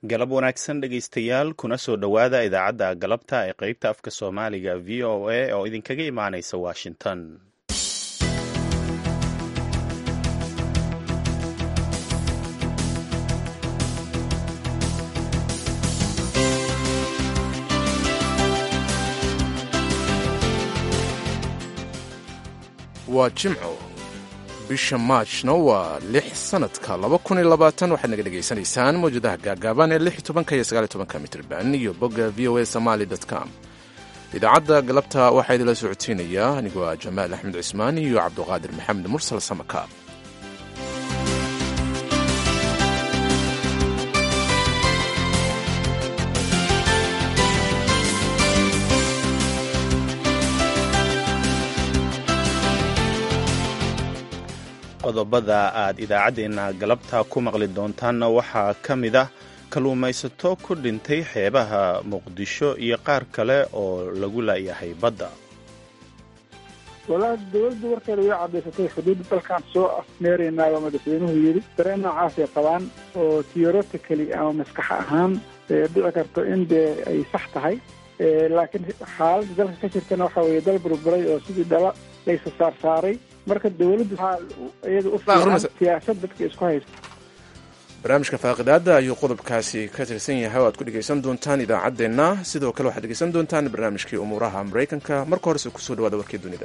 galab wanaagsan dhegaystayaal kuna soo dhowaada idaacadda galabta ee qeybta afka soomaaliga v o a oo idinkaga imaanaysa washington waa jimco bisha maajna waa lix sanadka waxaad naga dhegaysanaysaan mawjadaha gaagaaban ee tobanka iyo sagaal tobanka mitrban iyo bogga v o a somaali com idaacadda galabta waxaa idinla socodsiinaya anigoo ah jamaal axmed cismaan iyo cabduqaadir maxamed mursal samakaab qodobada aad idaacaddeenna galabta ku maqli doontaanna waxaa ka mid ah kalluumaysato ku dhintay xeebaha muqdisho iyo qaar kale oo lagu laayahay badda walaa dowladdu warkeeda way caddaysatay xuduudda dalkaan soo afmeeraynaa baa madaxweynuhu yidhi dareen noocaasay qabaan oo theoretically ama maskax ahaan dhici karto in dee ay sax tahay laakiin xaaladda dalka ka jirtana waxa weeye dal burburay oo sidii dhala laysa saarsaaray marka dowladdu waxaa iyada u fiican siyaasad dadka isku haysta barnaamijka faaqidaada ayuu qodobkaasi ka tirsan yahay oo aad ku dhegaysan doontaan idaacaddeenna sidoo kale waxaad dhegaysan doontaan barnaamijkii umuuraha maraykanka marka horese kusoo dhawaada warkii dunida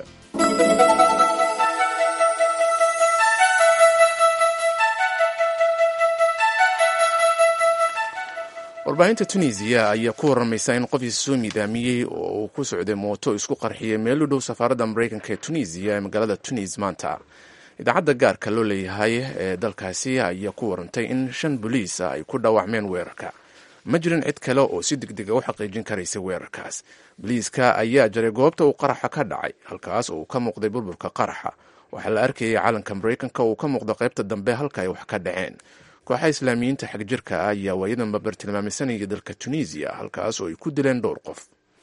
warbaahinta tunisiya ayaa ku waramaysa in qof isoo miidaamiyey oo uu ku socday mooto isku qarxiyay meel u dhow safaaradda maraykanka ee tunisiya ee magaalada tunis maanta idaacadda gaarka loo leeyahay ee dalkaasi ayaa ku warantay in shan boliis ah ay ku dhaawacmeen weerarka ma jirin cid kale oo si degdega u xaqiijin karaysa weerarkaas boliiska ayaa jaray goobta uu qaraxa ka dhacay halkaas oo uu ka muuqday burburka qaraxa waxaa la arkayay calanka maraykanka oo uu ka muuqda qaybta dambe halka ay wax ka dhaceen kooxa islaamiyiinta xagjirka ah ayaa waayadanba bartilmaameysanaya dalka tunisiya halkaas oo ay ku dileen dhowr qof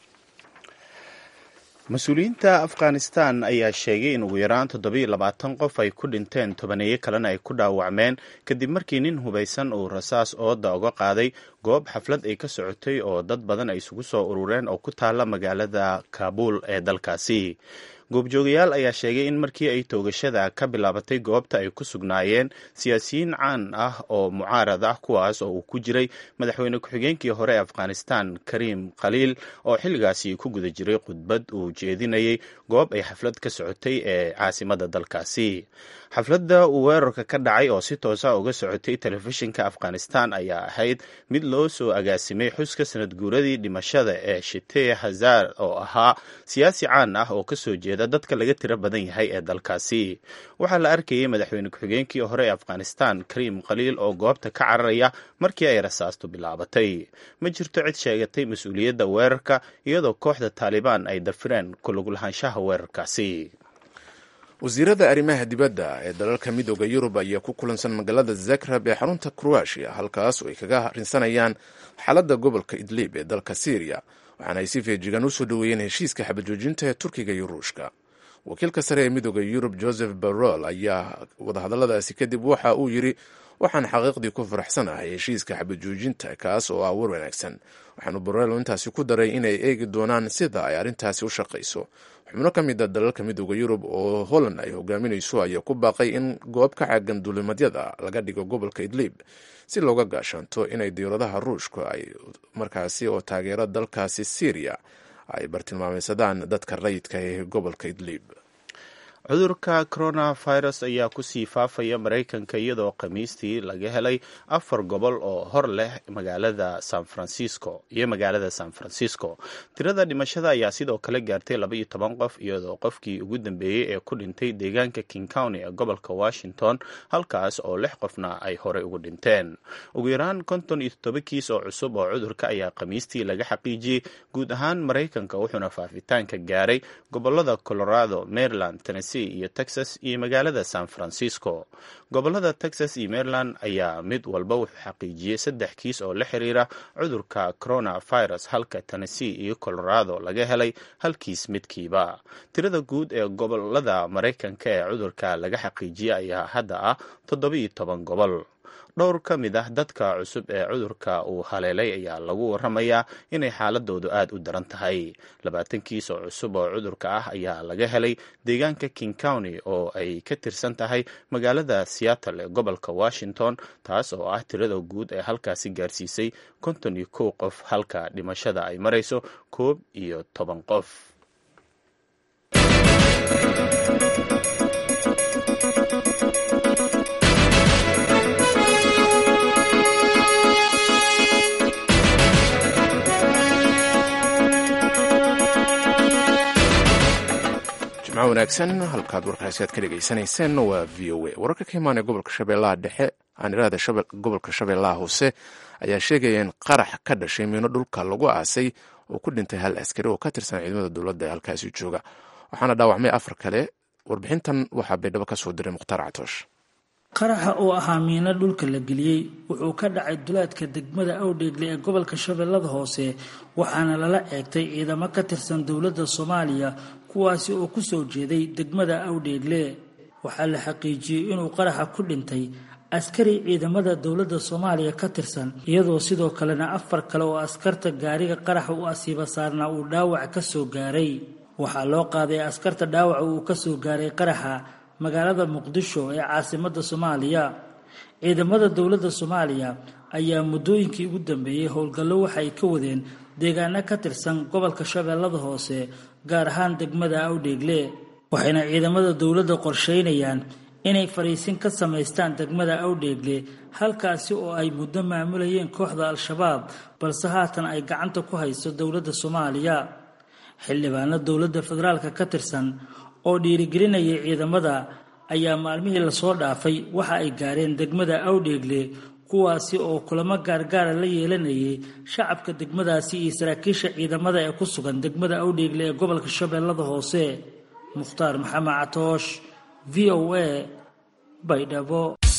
mas-uuliyiinta afghanistan ayaa sheegay in ugu yaraan toddobiyo labaatan qof ay ku dhinteen tobaneeyo kalena ay ku dhaawacmeen kadib markii nin hubaysan uu rasaas ooda uga qaaday goob xaflad ay ka socotay oo dad badan ay isugu soo urureen oo ku taalla magaalada kaabul ee dalkaasi goobjoogayaal ayaa sheegay in markii ay toogashada ka bilaabatay goobta ay ku sugnaayeen siyaasiyiin caan ah oo mucaarad ah kuwaas oo uu ku jiray madaxweyne ku-xigeenkii hore ee afghanistan kariim khaliil oo xilligaasi ku guda jiray khudbad uu jeedinayay goob ay xaflad ka socotay ee caasimada dalkaasi xafladda uu weerarka ka dhacay oo si toosa uga socotay telefishinka afghanistan ayaa ahayd mid loo soo agaasimay xuska sanad guuradii dhimashada ee shitee hazaar oo ahaa siyaasi caan ah oo kasoo jeeda dadka laga tiro badan yahay ee dalkaasi waxaa la arkayay madaxweyne ku-xigeenkii hore ee afghanistan kariim khaliil oo goobta ka cararaya markii ay rasaastu bilaabatay ma jirto cid sheegatay mas-uuliyadda weerarka iyadoo kooxda taalibaan ay dafireen kuluglahaanshaha weerarkaasi wasiirada arrimaha dibadda ee dalalka midooda yurub ayaa ku kulansan magaalada zagreb ee xarunta kroatia halkaas oo ay kaga rinsanayaan xaaladda gobolka idlib ee dalka syriya waxaana ay si feejigan usoo dhoweeyeen heshiiska xabajoojinta ee turkiga iyo ruushka wakiilka sare ee midooda yurub joseph barol ayaa wadahadalladaasi kadib waxa uu yidhi waxaan xaqiiqdii ku faraxsanahay heshiiska xabajoojinta kaas oo ah war wanaagsan waxaanu barelo intaasi ku daray inay eegi doonaan sida ay arrintaasi u shaqayso xubno ka mid a dalalka midooda yurub oo holland ay hogaaminayso ayaa ku baaqay in goob ka caagan duulimadyada laga dhigo gobolka idlib si looga gaashaanto inay diyauradaha ruushka ay markaasi oo taageera dalkaasi syriya ay bartilmaameysadaan dadka rayidka ee gobolka idlib cudurka coronavirus ayaa kusii faafaya maraykanka iyadoo khamiistii laga helay afar gobol oo hor leh magaalada san francisco iyo magaalada san francisco tirada dhimashada ayaa sidoo kale gaartay laba iyo toban qof iyadoo qofkii ugu dambeeyey ee ku dhintay deegaanka king county ee gobolka washington halkaas oo lix qofna ay horey ugu dhinteen ugu yaraan konton iyo toddoba kiis oo cusub oo cudurka ayaa khamiistii laga xaqiijiyey guud ahaan maraykanka wuxuuna faafitaanka gaaray gobolada colorado maryland tennessee iyo texas iyo magaalada san francisco gobolada texas iyo maryland ayaa mid walba wuxuu xaqiijiyey saddex kiis oo la xiriira cudurka coronavirus halka tennessee iyo colorado laga helay hal kiis midkiiba tirada guud ee gobolada maraykanka ee cudurka laga xaqiijiyey ayaa hadda ah toddobiyo toban gobol dhowr ka mid ah dadka cusub ee cudurka uu haleelay ayaa lagu waramayaa inay xaaladoodu aad u daran tahay labaatan kiis oo cusub oo cudurka ah ayaa laga helay deegaanka king county oo ay ka tirsan tahay magaalada seattle ee gobolka washington taas oo ah tirada guud ee halkaasi gaarsiisay konton iyo kow qof halka dhimashada ay marayso koob iyo toban qof jimco wanaagsan halkaad warkaasi aad ka dhegaysanayseen waa v o a wararka ka imaanaya gobolka shabeellaha dhexe aan iraahda gobolka shabeellaha hoose ayaa sheegaya in qarax ka dhashay miino dhulka lagu aasay oo ku dhintay hal askari oo ka tirsan ciidamada dowladda ee halkaasi jooga waxaana dhaawacmay afar kale warbixintan waxaa baydhabo ka soo diray mukhtaar catoosh qaraxa oo ahaa miino dhulka la geliyey wuxuu ka dhacay duleedka degmada awdheegle ee gobolka shabeellada hoose waxaana lala eegtay ciidamo ka tirsan dowladda soomaaliya kuwaasi oo ku soo jeeday degmada awdheegle waxaa la xaqiijiyey inuu qaraxa ku dhintay askari ciidamada dowladda soomaaliya ka tirsan iyadoo sidoo kalena afar kale oo askarta gaariga qaraxa u asiiba saarnaa uu dhaawac ka soo gaaray waxaa loo qaaday askarta dhaawaca uu ka soo gaaray qaraxa magaalada muqdisho ee caasimadda soomaaliya ciidamada dowladda soomaaliya ayaa muddooyinkii ugu dambeeyey howlgallo waxa ay ka wadeen deegaano ka tirsan gobolka shabeellada hoose gaar ahaan degmada awdheegle waxayna ciidamada dowladda qorsheynayaan inay fariisin ka samaystaan degmada awdheegle halkaasi oo ay muddo maamulayeen kooxda al-shabaab balse haatan ay gacanta ku hayso dowladda soomaaliya xildhibaano dowladda federaalka ka tirsan oo dhiirigelinayay ciidamada ayaa maalmihii lasoo dhaafay waxa ay gaareen degmada awdheegle kuwaasi oo kulamo gaargaara la yeelanayay shacabka degmadaasi iyo saraakiisha ciidamada ee ku sugan degmada awdheegle ee gobolka shabeellada hoose mukhtaar maxamed catoosh v o a baydhabo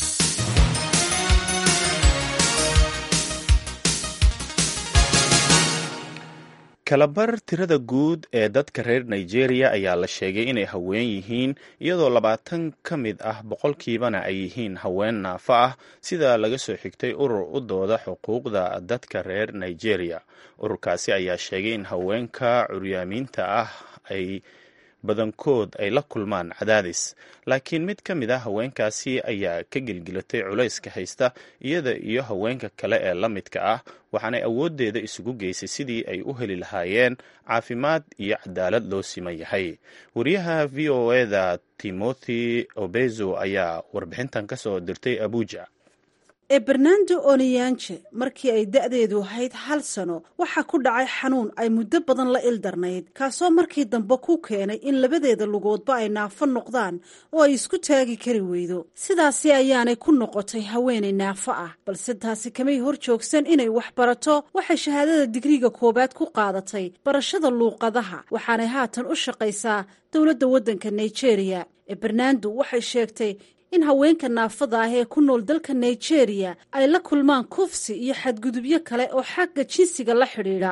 kalabar tirada guud ee dadka reer nigeria ayaa la sheegay inay haween yihiin iyadoo labaatan ka mid ah boqolkiibana ay yihiin haween naafo ah sida laga soo xigtay urur u dooda xuquuqda dadka reer nigeria ururkaasi ayaa sheegay in haweenka curyaamiinta ah ay badankood ay la kulmaan cadaadis laakiin mid ka mid a haweenkaasi ayaa ka gelgelatay culayska haysta iyada iyo haweenka kale ee la midka ah waxaanay awooddeeda isugu geysay sidii ay u heli lahaayeen caafimaad iyo cadaalad loo siman yahay wariyaha v o eda timothy obezo ayaa warbixintan ka soo dirtay abuja ee bernando oniyanje markii ay da'deedu ahayd hal sano waxaa ku dhacay xanuun ay muddo badan la ildarnayd kaasoo markii dambe ku keenay in labadeeda lugoodba ay naafo noqdaan oo ay isku taagi kari weydo sidaasi ayaanay ku noqotay haweenay naafo ah balse taasi kamay hor joogsan inay wax barato waxay shahaadada digriga koowaad ku qaadatay barashada luuqadaha waxaanay haatan u shaqaysaa dowladda waddanka nigeria ee bernando waxay sheegtay in haweenka naafada ah ee ku nool dalka nigeria ay la kulmaan kufsi iyo xadgudubyo kale oo xagga jinsiga la xidhiidha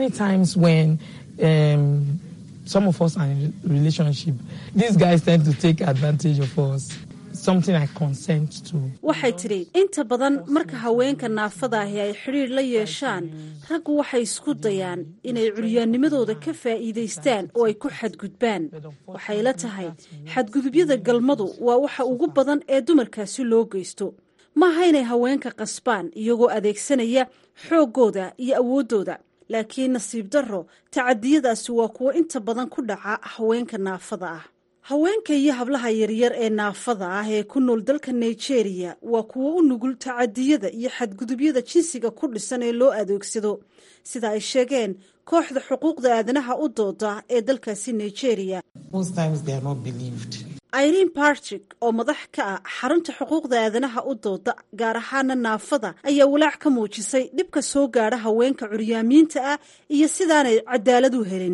waxay tidhi inta badan marka haweenka naafada ahi ay xidhiidh la yeeshaan raggu waxay isku dayaan inay curyaannimadooda ka faa'iidaystaan oo ay ku xadgudbaan waxay la tahay xadgudubyada galmadu waa waxa ugu badan ee dumarkaasi loo geysto maaha inay haweenka qasbaan iyagoo adeegsanaya xooggooda iyo awooddooda laakiin nasiib darro tacadiyadaasi waa kuwo inta badan ku dhaca haweenka naafada ah haweenka iyo hablaha yaryar ee naafada ah ee ku nool dalka nigeria waa kuwo u nugul tacadiyada iyo xadgudubyada jinsiga ku dhisan ee loo adeegsado sida ay sheegeen kooxda xuquuqda aadanaha u dooda ee dalkaasi nigeria irene bartik oo madax ka ah xarunta xuquuqda aadanaha u dooda gaar ahaana naafada ayaa walaac ka muujisay dhibka soo gaadha haweenka curyaamiinta ah iyo sidaanay cadaalad u helin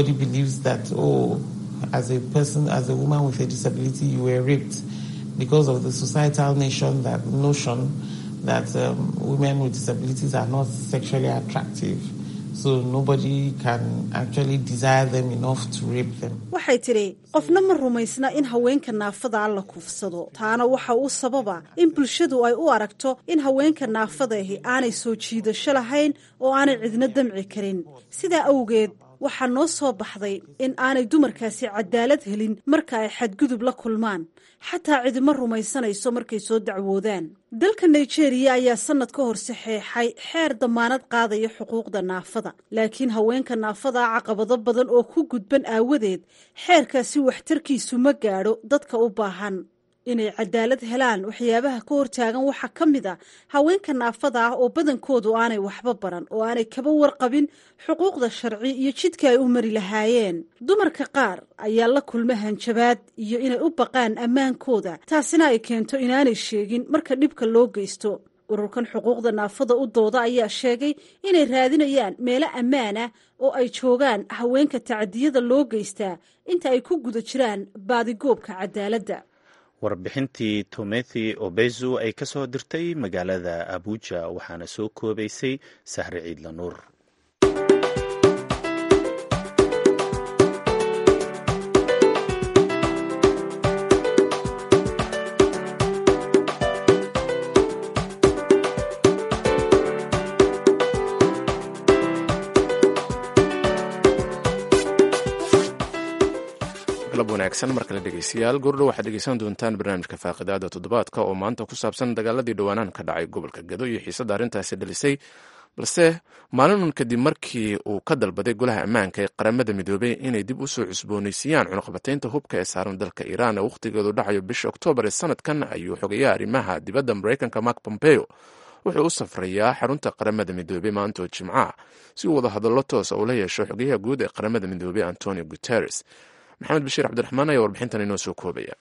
as a person, as a woman with a disability, you were raped because of the societal nation that notion that um, women with disabilities are not sexually attractive. So nobody can actually desire them enough to rape them. waxay tidhi qofna ma rumaysna in haweenka naafada la kufsado taana waxa uu sababa in bulshadu ay u aragto in haweenka naafadaahi aanay soo jiidasho lahayn oo aanay cidna damci karin sidaa awgeed waxaa noo soo baxday in aanay dumarkaasi cadaalad helin marka ay xadgudub la kulmaan xataa cidima rumaysanayso markay soo dacwoodaan dalka nigeria ayaa sanad ka hor saxeexay xeer damaanad qaadaya xuquuqda naafada laakiin haweenka naafada caqabado badan oo ku gudban aawadeed xeerkaasi waxtarkiisu ma gaadho dadka u baahan inay cadaalad helaan waxyaabaha ka hortaagan waxaa ka mid a haweenka naafada ah oo badankoodu aanay waxba baran oo aanay kaba warqabin xuquuqda sharci iyo jidka ay u mari lahaayeen dumarka qaar ayaa la kulma hanjabaad iyo inay u baqaan ammaankooda taasina ay keento inaanay sheegin marka dhibka loo geysto ururkan xuquuqda naafada u dooda ayaa sheegay inay raadinayaan meelo ammaan ah oo ay joogaan haweenka tacadiyada loo geystaa inta ay ku guda jiraan baadigoobka cadaaladda warbixintii tomethi obezu ay ka soo dirtay magaalada abuja waxaana soo koobaysay sahre ciidla nuur galab wanaagsan mar kale dhegeystayaal goordhow waxaad dhegeysan doontaan barnaamijka faaqidaada toddobaadka oo maanta ku saabsan dagaaladii dhawaanaan ka dhacay gobolka gado iyo xiisadda arrintaasi dhalisay balse maalinun kadib markii uu ka dalbaday golaha ammaanka ee qaramada midoobey inay dib u soo cusboonaysiiyaan cunuqabataynta hubka ee saaran dalka iiraan ee wakhtigeedu dhacayo bisha oktoobar ee sanadkan ayuu xogeeyaha arrimaha dibadda maraykanka mark pompeo wuxuu u safrayaa xarunta qaramada midoobey maanta oo jimcaha si uu wada hadallo toosa uu la yeesho xogeyaha guud ee qaramada midoobey antonio guteres maxamed bashiir cabdiraxmaan ayaa warbixintan inoo soo koobaya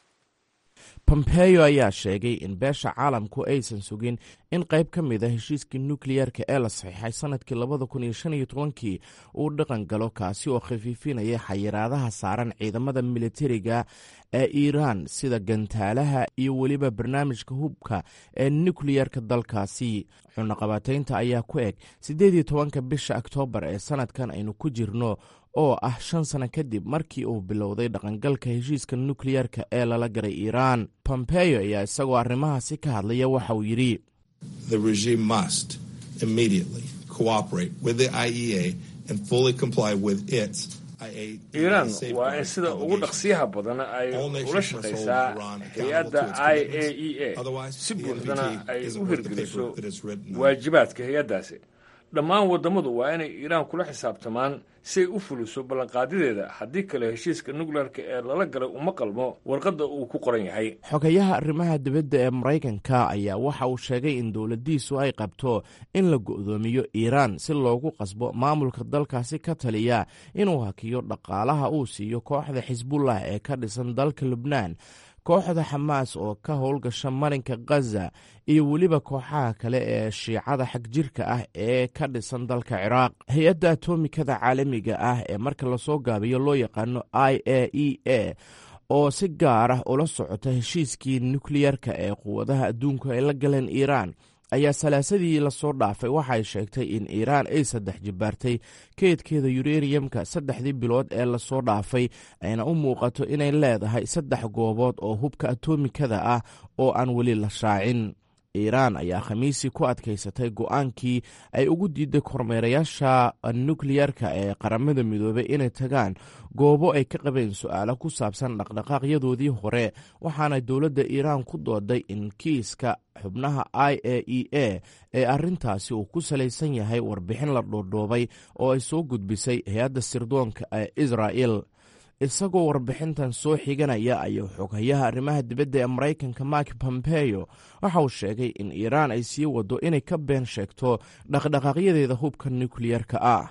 pompeyo ayaa sheegay in beesha caalamku aysan sugin in qayb ka mid a heshiiskii nukliyerka ee la saxiixay sanadkii labada kun iyo shan iyo tobankii uu dhaqan galo kaasi oo khafiifinaya xayiraadaha saaran ciidamada militariga ee iiraan sida gantaalaha iyo weliba barnaamijka hubka ee nukliyerka dalkaasi xunaqabataynta ayaa ku eg siddeed iyo tobanka bisha oktoobar ee sanadkan aynu ku jirno oo ah shan sano kadib markii uu bilowday dhaqangalka heshiiska nukliyerka ee lala garay iiraan pompeyo ayaa isagoo arrimahaasi ka hadlaya waxa uu yidhi The regime must immediately cooperate with the IEA and fully comply with its iiraan waa in sida ugu dhaqsiyaha badan ay ula shaqaysaa hay-adda i a e a si buuxdana ay u hirgeliso waajibaadka hay-addaasi dhammaan waddammadu waa inay iiraan kula xisaabtamaan si ay u fuliso ballanqaadideeda haddii kale heshiiska nukleerka ee lala galay uma qalmo warqadda uu ku qoran yahay xogayaha arrimaha dibadda ee maraykanka ayaa waxa uu sheegay in dowladdiisu ay qabto in la go'doomiyo iiraan si loogu qasbo maamulka dalkaasi ka taliya inuu hakiyo dhaqaalaha uu siiyo kooxda xisbullah ee ka dhisan dalka lubnaan kooxda xamaas oo ka howlgasha marinka khaza iyo weliba kooxaha kale ee shiicada xagjirka ah ee ka dhisan dalka ciraaq hay-adda atomikada caalamiga ah ee marka lasoo gaabiyo loo yaqaano i a e a oo si gaar ah ula socota heshiiskii nukliyerka ee quwadaha adduunku ay la galeen iiraan ayaa salaasadii lasoo dhaafay waxay sheegtay in iiraan ay saddex jibaartay keydkeeda yureniyamka saddexdii bilood ee lasoo dhaafay ayna u muuqato inay leedahay saddex goobood oo hubka atomikada ah oo aan weli la shaacin iiraan ayaa khamiisii ku adkaysatay go-aankii ay ugu diiday kormeerayaasha nukliyerka ee qaramada midoobey inay tagaan goobo ay ka qabeen su-aalo ku saabsan dhaqdhaqaaqyadoodii hore waxaana dowladda iiraan ku dooday in kiiska xubnaha i a e a ee arrintaasi uu ku salaysan yahay warbixin la dhoodhoobay oo ay soo gudbisay hay-adda sirdoonka ee israa'el isagoo warbixintan soo xiganaya ayuu xoghayaha arrimaha dibadda ee maraykanka mark pompeyo waxa uu sheegay in iiraan ay sii wado inay ka been sheegto dhaqdhaqaaqyadeeda hubka nukliyerka ah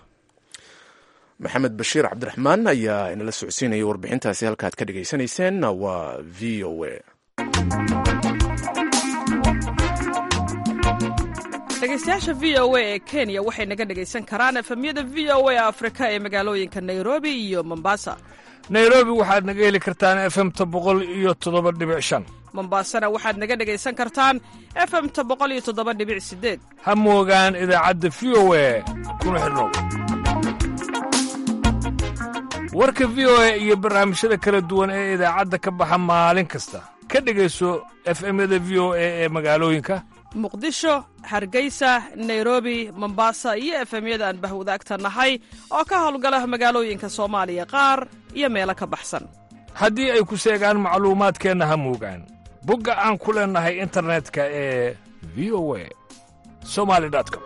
maxamed bashiir cabdiraxmaan ayaa inala socodsiinaya warbixintaasi halkaad ka dhagaysanayseen waa v o a dhegeystayaasha v o a ee kenya waxay naga dhegaysan karaan efemyada v o a afrika ee magaalooyinka nairobi iyo mombasa nairobi waxaad naga heli kartaan efemta boqol iyo toddoba dhibic shan mombasana waxaad naga dhegaysan kartaan efemta boqol iyo toddoba dhibic sideed ha moogaan idaacadda v o a kuna xidhnow warka v o a iyo barnaamijyada kala duwan ee idaacadda ka baxa maalin kasta ka dhegayso efemyada v o a ee magaalooyinka muqdisho hargeysa nairobi mombasa iyo efemyada aan bahwadaagta nahay oo ka howlgala magaalooyinka soomaaliya qaar iyo meelo ka baxsan haddii ay ku seegaan macluumaadkeenna ha muugaan bogga aan ku leennahay internetka ee v o a somali com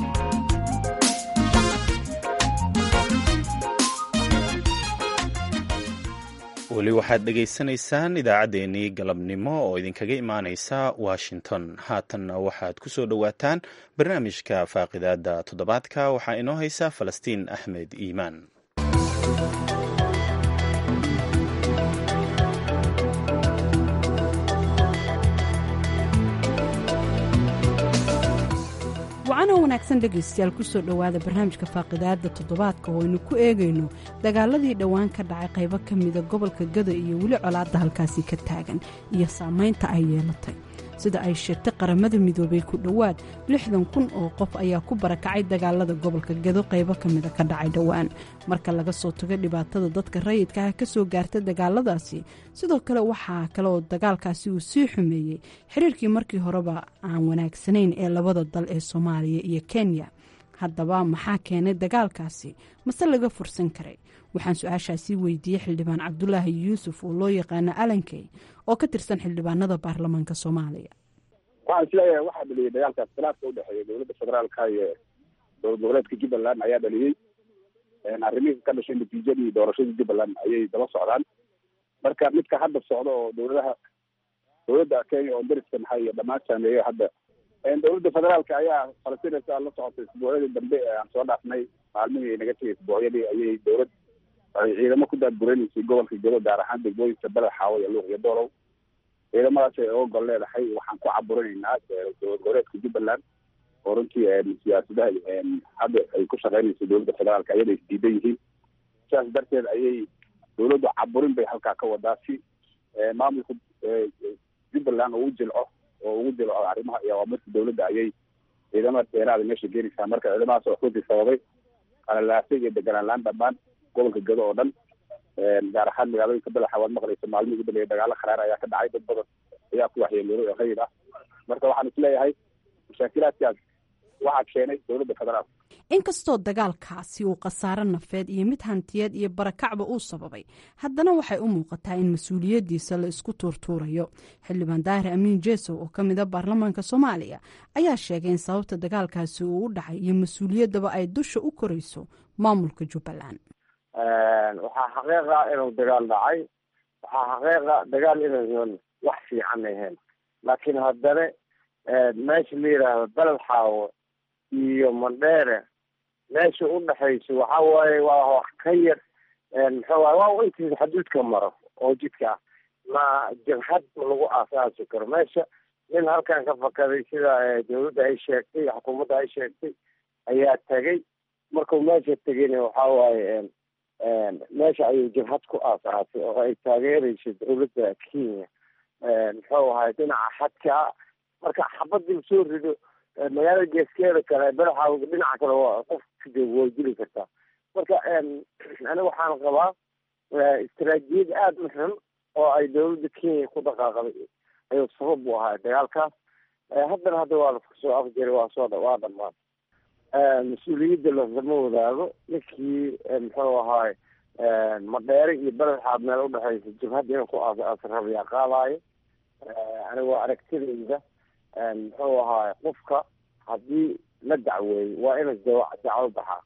weli waxaad dhegaysanaysaan idaacaddeenii galabnimo oo idinkaga imaaneysa washington haatanna waxaad ku soo dhowaataan barnaamijka faaqidaada toddobaadka waxaa inoo haysa falastiin axmed iimaan wacanoo wanaagsan dhegaystayaal kusoo dhowaada barnaamijka faaqidaada toddobaadka oo aynu ku eegayno dagaaladii dhowaan ka dhacay qaybo ka mida gobolka gada iyo weli colaadda halkaasi ka taagan iyo saamaynta ay yeelatay sida ay sheegtay qaramada midoobay ku dhowaad lixdan kun oo qof ayaa ku barakacay dagaalada gobolka gado qaybo ka mida ka dhacay dhowaan marka laga soo tago dhibaatada dadka rayidka ah ka soo gaarta dagaaladaasi sidoo kale waxaa kale oo dagaalkaasi uu sii xumeeyey xiriirkii markii horeba aan wanaagsanayn ee labada dal ee soomaaliya iyo kenya haddaba maxaa keenay dagaalkaasi mase laga fursan karay waxaan su-aashaasi weydiiyey xildhibaan cabdulaahi yuusuf oo loo yaqaano alankey oo ka tirsan xildhibaanada baarlamaanka soomaaliya waxaan isleeyahay waxaa dhaliyey dagaalkaas khilaafka udhexeeya dowladda federaalka iyo dowlad goboleedka jubbaland ayaa dhaliyey arrimihii ka dhashay natiijadii doorashadii jubbaland ayay daba socdaan marka midka hadda socda oo dowladaha dowladda kenya oo dariska maxay iyo dhammaan saameeyo hadda dowladda federaalka ayaa falastinaysa la socotay isbuucyadii dambe ee aan soo dhaafnay maalmihii ay naga tegay isbuucyadii ayay dowlad ay ciidamo ku daadgureynaysay gobolka gado gaar ahaan degmooyinka beled xaawo iyo luuq iyo doolow ciidamadaas ay oo gol leedahay waxaan ku caburinaynaa dowlad goboleedka jubbaland oo runtii siyaasadaha hadda ay ku shaqeynayso dowladda federaalka ayada is diidan yihiin sidaas darteed ayay dowladdu caburin bay halkaa ka wadaa si maamulka jubbaland ugu jilco oo ugu jilco arrimaha iyo awaamirta dowladda ayay ciidamada dheeraada meesha geenaysaa marka ciidamadaas oo runtii sababay qalalaasay iyo deganaan laan dhammaan gobolka gado oo dhan gaar ahaan magaalooyinka badaxa waad maqlaysa maalmihii ugu dambeeya dagaalo kharaar ayaa ka dhacay dad badan ayaa ku waxyeeloobay oo rayid ah marka waxaan isleeyahay mashaakilaadkaas waxaa keenay dowladda federaalka inkastoo dagaalkaasi uu khasaaro nafeed iyo mid hantiyeed iyo barakacba uu sababay haddana waxay u muuqataa in mas-uuliyaddiisa la isku tuurtuurayo xildhibaan daahir amiin jeesow oo ka mid a baarlamaanka soomaaliya ayaa sheegay in sababta dagaalkaasi uu u dhacay iyo mas-uuliyaddaba ay dusha u korayso maamulka jubbaland waxaa xaqiiqa inuu dagaal dhacay waxaa xaqiiqa dagaal inaysan wax fiican ahayn laakiin haddana meesha la yidhaahdo beled xaawo iyo mandheere meesha u dhexayso waxa waaye waa wax ka yar muxuu waay waa intiisa xaduudka maro oo jidka ah ma jabhad ma lagu aasaasi karo meesha nin halkan ka fakaday sida dawladda ay sheegtay xukuumadda ay sheegtay ayaa tegay markuu meesha tegayna waxa waaye meesha ayuu jabhad ku aasaasay oo ay taageerayso dawladda kenya muxuu ahay dhinaca xadka marka xabadii soo rido magaalada geeskeeda kale badaxa dhinaca kale waa qofka way dili kartaa marka aniga waxaan qabaa istaraatijiyad aada u xun oo ay dawladda kenya ku dhaqaaqday ayuu sabab u ahaa dagaalkaas haddana hadda waa laskusoo afjari waa soo waa dhamaan mas-uuliyadda lasama wadaago ninkii muxuu ahaay madheere iyo badaxaad meel udhexaysa jabhadda inuu ku aasrabayaa qaadaayo aniga waa aragtidayda muxuu ahaay qofka haddii la dacweeyo waa ina dacwo baxaa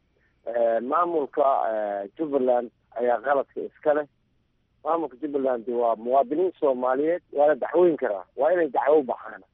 maamulka jubbaland ayaa qaladka iska leh maamulka jubbaland waa muwaadiniin soomaaliyeed waa la dacweyn karaa waa inay dacwo baxaan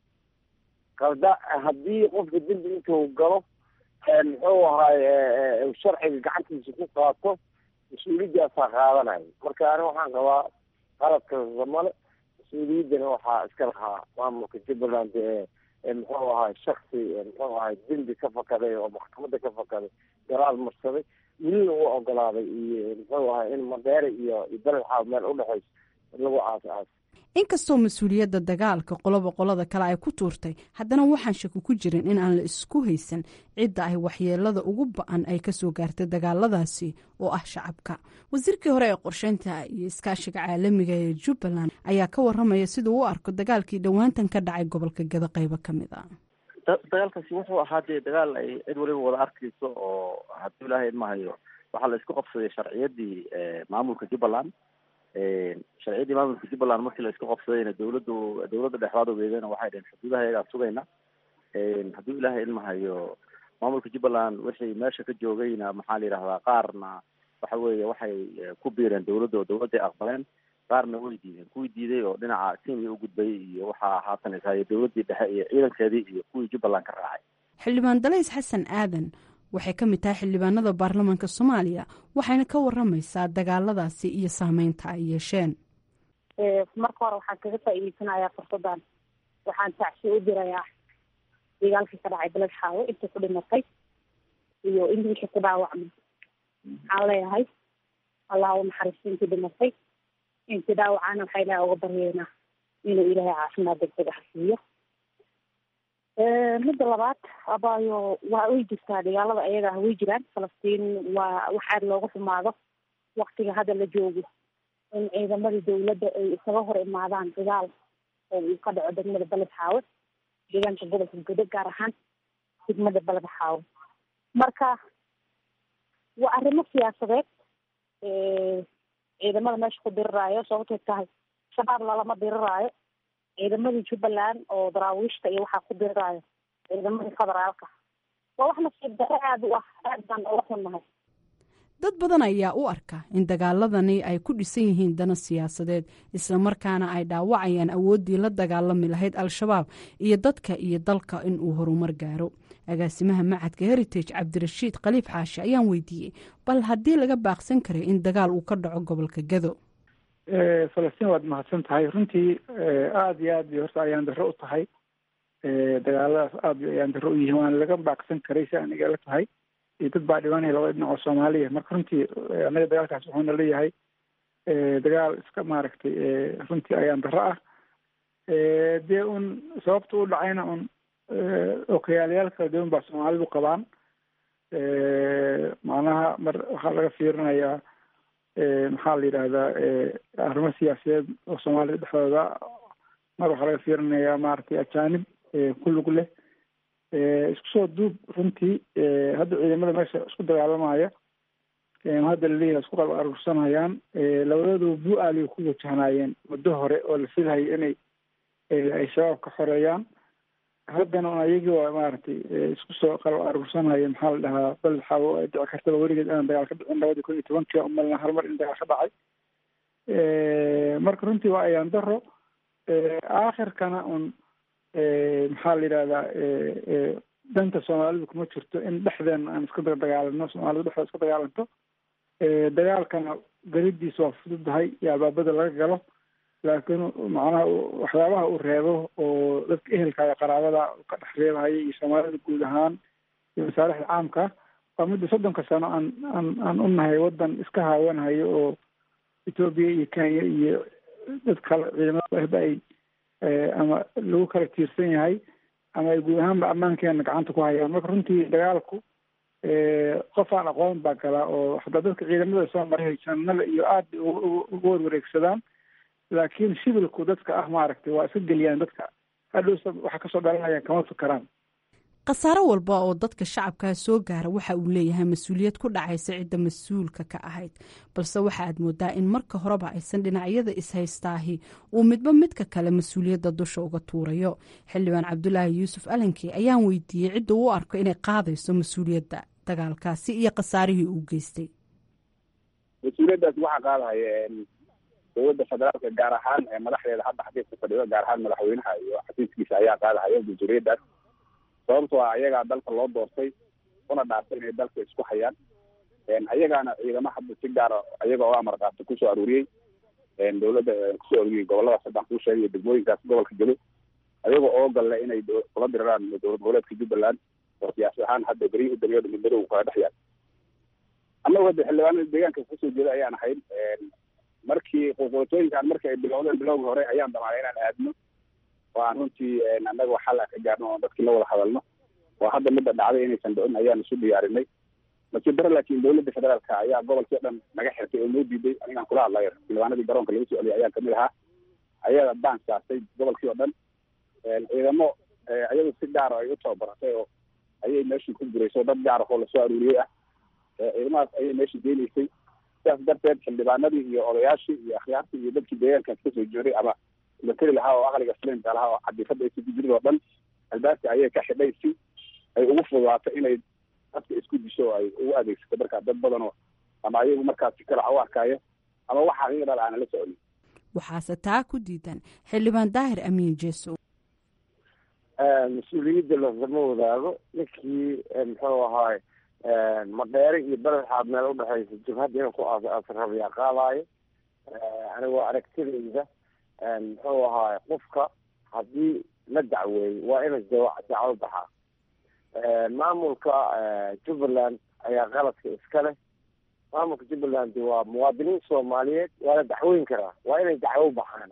qalda haddii qofka dembi intuu galo muxuu ahaay sharciga gacantiisa ku qaato mas-uuliyadaasaa qaadanayo marka ani waxaan qabaa qaladka samale mas-uuliyaddana waxaa iska lahaa maamulka jubbaland ee muxuu ahaay shaksi muxuu ahaay dembi ka fakaday oo maxkamadda ka fakaday garaal marsaday welina u ogolaaday iyo muxuu ahaay in madheere iyo beled xaab meel udhexayso lagu aas aas inkastoo mas-uuliyadda dagaalka qoloba qolada kale ay ku tuurtay haddana waxaan shaki ku jirin in aan la isku haysan cidda ay waxyeelada ugu ba-an ay kasoo gaartay dagaaladaasi oo ah shacabka wasiirkii hore ee qorsheynta iyo iskaashiga caalamiga ee jubbaland ayaa ka waramaya siduu u arko dagaalkii dhowaantan ka dhacay gobolka gada qaybo ka mid a dagaalkaasi wuxuu ahaa dee dagaal ay cid waliba wada arkayso oo hadduu ilaahay idmahayo waxaa la isku qabsaday sharciyadii maamulka jubbaland sharciyadii maamulka jubbaland markii la isku qabsadayna dawladdu dawladda dhexdaad ogeedana waxay dhaheen xuduudaha iyagaa sugayna hadduu ilaahay idmahayo maamulka jubbaland wixii meesha ka joogayna maxaa la yidhahdaa qaarna waxa weeye waxay ku biireen dawladda oo dawladday aqbaleen qaarna way diideen kuwii diiday oo dhinaca kenya u gudbay iyo waxaa haatan ishayo dawladdii dhexe iyo ciidankeedii iyo kuwii jubbaland ka raacay xildhibaan dalays xasan aadan waxay ka mid tahay xildhibaanada baarlamaanka soomaaliya waxayna ka waramaysaa dagaaladaasi iyo saameynta ay yeesheen marka hore waxaan kaga faa'iideysanayaa fursadan waxaan tacsi u dirayaa dagaalkii ka dhacay beled xaawo intii ku dhimatay iyo in wixii ku dhaawacmay waxaan leeyahay allah u naxariisto intii dhimatay intii dhaawacana waxaa ilahay uga baryeynaa inuu ilaahay caafimaad degdeg ah siiyo midda labaad abaayo waa way jirtaa dagaalada ayaga ah way jiraan falastiin waa wax aada looga xumaado waktiga hadda la joogo in ciidamadii dawladda ay isaga hor imaadaan dagaal oo uu ka dhaco degmada beled xaawe deegaanka gobolka godo gaar ahaan degmada beled xaawe marka waa arrimo siyaasadeed ciidamada meesha ku diriraayo sababtay tahay shabaab lalama diriraayo ciidamadii jubbaland oo daraawiishta iyo waxaa ku diriraayo ciidamadii federaalka waa wax nasiib dare aada u ah aad baan uga xunnahay dad badan ayaa u arka in dagaaladani ay ku dhisan yihiin dana siyaasadeed islamarkaana ay dhaawacayaan awooddii la dagaalami lahayd al-shabaab iyo dadka iyo dalka in uu horumar gaaro agaasimaha macadka heritage cabdirashiid khaliif xaashi ayaan weydiiyey bal haddii laga baaqsan karay in dagaal uu ka dhaco gobolka gado falastiin waad mahadsan tahay runtii aada iyo aad bay horta ayaan darro u tahay dagaaladaas aada bay ayaan darro u yihiin waana laga baaqsan karay si aan igala tahay iyo dad baa dhibanaya labada dhinac oo soomaaliya marka runtii anaga dagaalkaas wuxuuna leeyahay dagaal iska maaragtay runtii ayaan darro ah dee un sababta u dhacayna un okayaalyaal kala duwan baa soomaalidu qabaan macnaha mar waxaa laga fiirinayaa maxaa la yidhahdaa arrimo siyaasadeed oo soomaalida dhexdooda mar waxaa laga fiirinayaa maaragtay ajaanib ku lug leh isku soo duub runtii hadda ciidamada meesha isku dagaalamaya hadda laleeyahay isku qalb aruursanayaan labadooduba bu-aaliy ku wajahnaayeen muddo hore oo la filahayo inay ay shabaab ka xoreeyaan haddana un ayagii waa maaragtay isku soo qalab aruursanaya maxaa la dhahaa beled xaawo ay dhici kartaba weligeed inaan dagaal ka dhicin labadii kun iyo tobankii umalna hal mar in dagaal ka dhacay marka runtii waa ayaan daro aakhirkana un maxaa la yidhahdaa danta soomaalidu kuma jirto in dhexdeena aan iska dagaalano soomaalidu dhexdooda iska dagaalanto dagaalkana galidiisa waa fududahay iyo albaabada laga galo laakiin macnaha waxyaabaha uu reebo oo dadka ehelkaaga qaraabada ka dhex reebahaya iyo soomaalida guud ahaan iyo masaalixda caamka waa midda soddonka sano aan aan aan unahay waddan iska haawanhayo oo etoobiya iyo kenya iyo dad kale ciidamada ay ama lagu kala tiirsan yahay ama ay guud ahaanba ammaankeena gacanta ku hayaan marka runtii dagaalku qof aan aqoon baa galaa oo hataa dadka ciidamada soo maray janada iyo aada uga warwareegsadaan laakiin shibilku dadka ah maaragtay waa iska geliyaan dadka hadhowsa waxa kasoo dhalanaya kama fikaraan khasaaro walba oo dadka shacabkaa soo gaara waxa uu leeyahay mas-uuliyad ku dhacaysa cidda mas-uulka ka ahayd balse waxa aad moodaa in marka horeba aysan dhinacyada is-haystaahi uu midba midka kale mas-uuliyadda dusha uga tuurayo xildhibaan cabdulaahi yuusuf alankey ayaan weydiiyey cidda u arko inay qaadayso mas-uuliyadda dagaalkaasi iyo khasaarihii uu geystay mas-uuliyaddaas waxaa qaadahaya dowladda federaalka gaar ahaan madaxdeeda hadda xafiiska fadhido gaar ahaan madaxweynaha iyo xafiiskiisa ayaa qaadahaya mas-uuliyaddaas sababtoo ah ayagaa dalka loo doortay una dhaartay inay dalka isku hayaan ayagaana ciidamo hadda si gaara ayaga oo amar qaata kusoo aruuriyey dowladda kusoo aruuriyey goboladaas haddaan kuu sheegay degmooyinkaas gobolka gelo ayaga oo galle inay kula diriraan dowlad goboleedka jubbaland oo siyaasi ahaan hadda beryihii dambeeda midmadow kala dhex yaal annagu hadda xildhibaanada deegaanka kasoo jeeda ayaan ahayn markii qulqulatooyinkan markii ay bilowdeen bilowga hore ayaan damaanay inaan aadno oo aan runtii annaga xal ka gaarno oon dadkii la wada hadalno oo hadda midda dhacday inaysan dhicin ayaan isu diyaarinay nasiib daro laakiin dowladda federaalka ayaa gobolkii o dhan naga xirtay oo noo diiday anigaan kula hadlayo xildhibaanadii garoonka laga soo celiyay ayaan kamid ahaa ayaga baan saastay gobolkii oo dhan ciidamo ayagu si gaar ay u tababaratay oo ayay meeshii ku gurayso dad gaar ahoo lasoo aruuriyey ah ciidamadaas ayay meeshii geenaysay sidaas darteed xildhibaanadii iyo odayaashii iyo akhyaartii iyo dadkii deegaankaas kasoo jeeday ama materi lahaa oo aqliga slinka lahaa oo cadifada ay ku jirid oo dhan albaabka ayay ka xidhay si ay ugu fududaato inay dadka isku disho oo ay ugu adeegsato markaa dad badan oo ama ayagu markaas si kale u arkaayo ama wax xaqiiqa dhal aana la soconin waxaase taa ku diidan xildhibaan daahir amiin jeesow mas-uuliyadda lasama wadaago ninkii muxuu ahaay madheere iyo beledxaad meel udhexaysa jabhadda inuu ku asrabiyaa qaadaayo anigoo aragtidayda muxuu ahaay qofka haddii la dacweeyey waa ina dacwo baxaa maamulka jubbaland ayaa qaladka iska leh maamulka jubbaland waa muwaadiniin soomaaliyeed waa la dacweyn karaa waa inay dacwo baxaan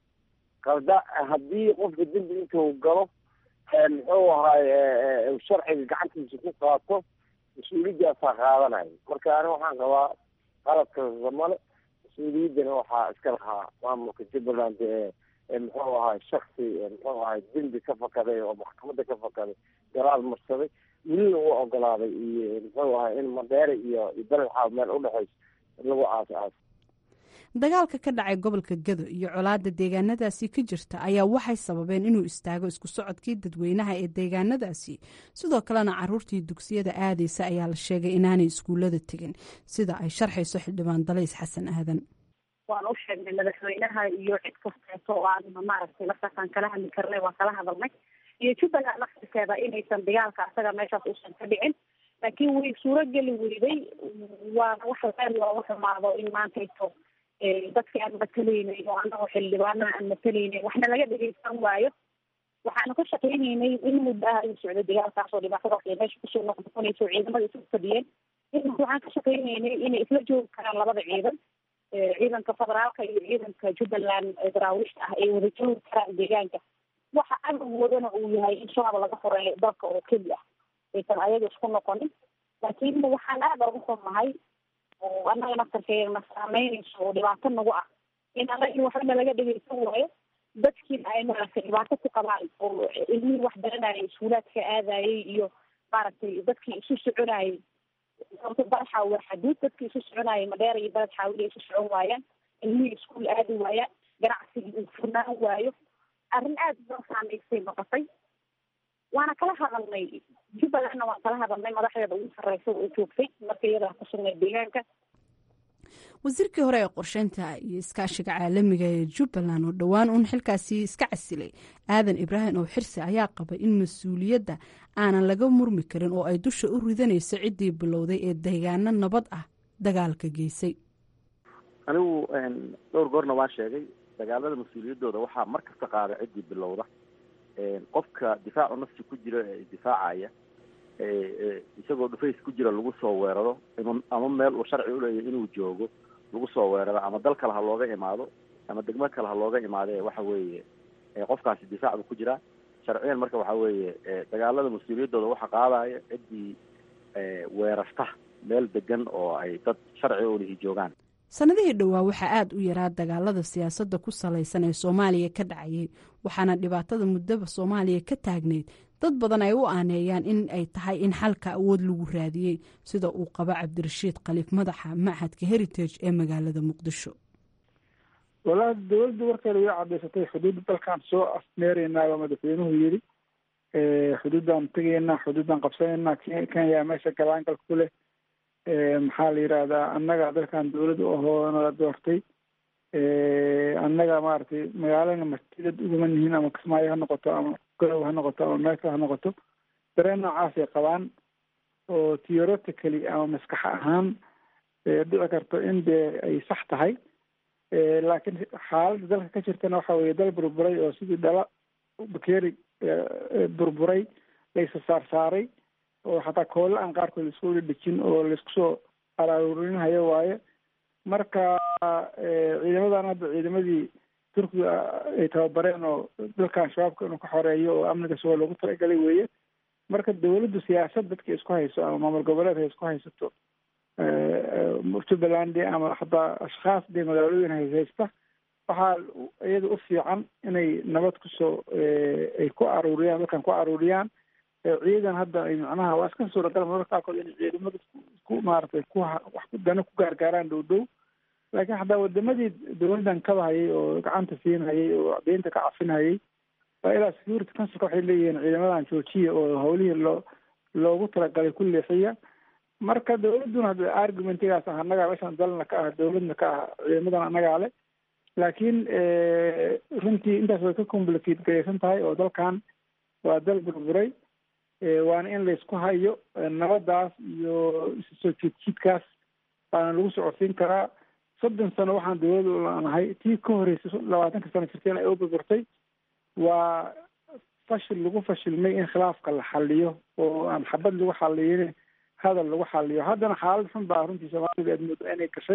qalda haddii qofka dembi intuu galo muxuu ahaay sharciga gacantiisa ku qaato mas-uuliyadaasaa qaadanayo marka ani waxaan qabaa qaladka male mas-uuliyaddana waxaa iska lahaa maamulka jubbaland ee muxuu ahaay shaksi muxuu ahaay dembi ka fakaday oo maxkamadda ka fakaday garaal marsaday welina u ogolaaday iyo muxuu ahaay in madheere iyo iyo beledxaad meel udhexayso lagu aas aas dagaalka ka dhacay gobolka gado iyo colaada deegaanadaasi ka jirta ayaa waxay sababeen inuu istaago isku socodkii dadweynaha ee deegaanadaasi sidoo kalena caruurtii dugsiyada aadaysa ayaa la sheegay inaanay iskuullada tegin sida ay sharxayso xildhibaan dalays xasan aadan waan u sheegnay madaxweynaha iyo cid kasteeto oo aan maaragtay laftaasaan kala hadli karnay waan kala hadalnay iyo jubbaland laftirkeeda inaysan dagaalka asaga meeshaas uusan ka dhicin laakiin way suurogeli weyday waana wax aad looga xumaado in maantayto dadki aan matalaynay oo anagoo xildhibaanaha aan matalaynay waxna laga dhegeysan waayo waxaanu ka shaqaynaynay in muddo ah uu socdo dagaalkaas oo dhibaatadaas ay meesha kusoo noqnoqonayso ciidamada isu fadhiyeen in waxaan ka shaqaynaynay inay isla joogi karaan labada ciidan ciidanka federaalka iyo ciidanka jubbaland daraawiishta ah ay wada joogi karaan deegaanka waxa agogoodana uu yahay in shabaab laga horeeyo dalka oo keli ah aysan ayaga isku noqonin laakiin waxaan aada uga xunnahay oo annaga naftarkeena saameynayso oo dhibaato nagu ah in annaga in waxbana laga dhegeysan waayo dadkiina ay maaragtay dhibaato ku qabaan oo ilmihii wax baranayay iskuulaadka aadayay iyo maaragtay dadkii isu soconayay sababto badaxa waa xaduud dadkii isu soconayay madheera iyo baled xaawili isu socon waayaan ilmihii iskuul aadi waayaan ganacsigii uu furnaan waayo arrin aad noo saameysay noqotay waana kala hadalnay jubbalandna waan kala hadalnay madaxdeeda ugu sarreysa oo joogtay marka iyadaa ku sugnay deegaanka wasiirkii hore ee qorsheynta iyo iskaashiga caalamiga ee jubbaland oo dhowaan uun xilkaasi iska casilay aadan ibraahim oo xirsi ayaa qabay in mas-uuliyadda aanan laga murmi karin oo ay dusha u ridanayso ciddii bilowday ee deegaano nabad ah dagaalka geysay anigu dhowr goorna waan sheegay dagaalada mas-uuliyaddooda waxaa mar kasta qaada ciddii bilowda qofka difaacu nafsi ku jira ee difaacaya isagoo dhufays ku jira lagu soo weeraro ama meel uu sharci uleeyahy inuu joogo lagu soo weeraro ama dal kale ha looga imaado ama degmo kale ha looga imaade waxa weeye qofkaasi difaac buu ku jiraa sharciyan marka waxa weeye dagaalada mas-uuliyaddooda waxa qaadaya ciddii weerarta meel degan oo ay dad sharci ulihi joogaan sanadihii dhowaa waxaa aada u yaraa dagaalada siyaasadda ku salaysan ee soomaaliya ka dhacayay waxaana dhibaatada muddaba soomaaliya ka taagnayd dad badan ay u aaneeyaan in ay tahay in xalka awood lagu raadiyey sida uu qabo cabdirashiid khaliif madaxa machadka heritage ee magaalada muqdisho walahi dowladda warkeeda way cadaysatay xuduudda dalkaan soo afmeeraynaa baa madaxweynuhu yidhi xuduuddaan tegaynaa xuduuddaan qabsanaynaa kenya meesha galaangalka ku leh maxaa la yidhaahdaa annaga dalkan dawladda ahoo nala doortay annaga maaragtay magaalana masjidad uguma nihiin ama kismaayo ha noqoto ama garow ha noqoto ama meel kale ha noqoto dareen noocaasay qabaan oo theoretically ama maskax ahaan dhici karto in dee ay sax tahay laakiin xaaladda dalka ka jirtana waxa weeye dal burburay oo sidii dhala bakeeri burburay laysa saar saaray oo xataa koolla aan qaarkood laisku wada dhejin oo laisku soo araarurinhayo waaye marka ciidamadan hadda ciidamadii turkiga ay tababareen oo dalkan shabaabka inuu ka xoreeyo oo amniga sugo loogu talagalay weeye marka dawladdu siyaasad dadka isku hayso ama maamul goboleed hay isku haysato jubbaland ama hataa ashkhaas dee magaalooyin hayhaysta waxaa iyada u fiican inay nabad kusoo ay ku aruuriyaan dalkan ku aruuriyaan ciidan hadda ay macnaha waa iska suuragal mararka qaarkood inay ciidamada ku maaragtay ku wax dana ku gaargaaraan dhow dhow laakiin hataa wadamadii dawladdan kabahayay oo gacanta siinhayay oo deynta ka cafinhayay waa ilaa security councilka waxay leeyihiin ciidamadan joojiya oo hawlihii loo loogu talagalay ku leexiya marka dawladduna hadda argumentigaas ah annagaa meeshaan dalna ka ah dawladna ka ah ciidamadan annagaa le laakiin runtii intaas way ka complicate garaysan tahay oo dalkan waa dal burburay waana in laysku hayo nabadaas iyo soo jiidjiidkaas baana lagu socodsiin karaa soddon sano waxaan dawlada u laanahay tii ka horreysay labaatanka sano jirteen ay u burburtay waa fashil lagu fashilmay in khilaafka la xaliyo oo aan xabad lagu xaliyin hadal lagu xaliyo haddana xaalad xun baa runtii soomaalida aad moodo inay gashay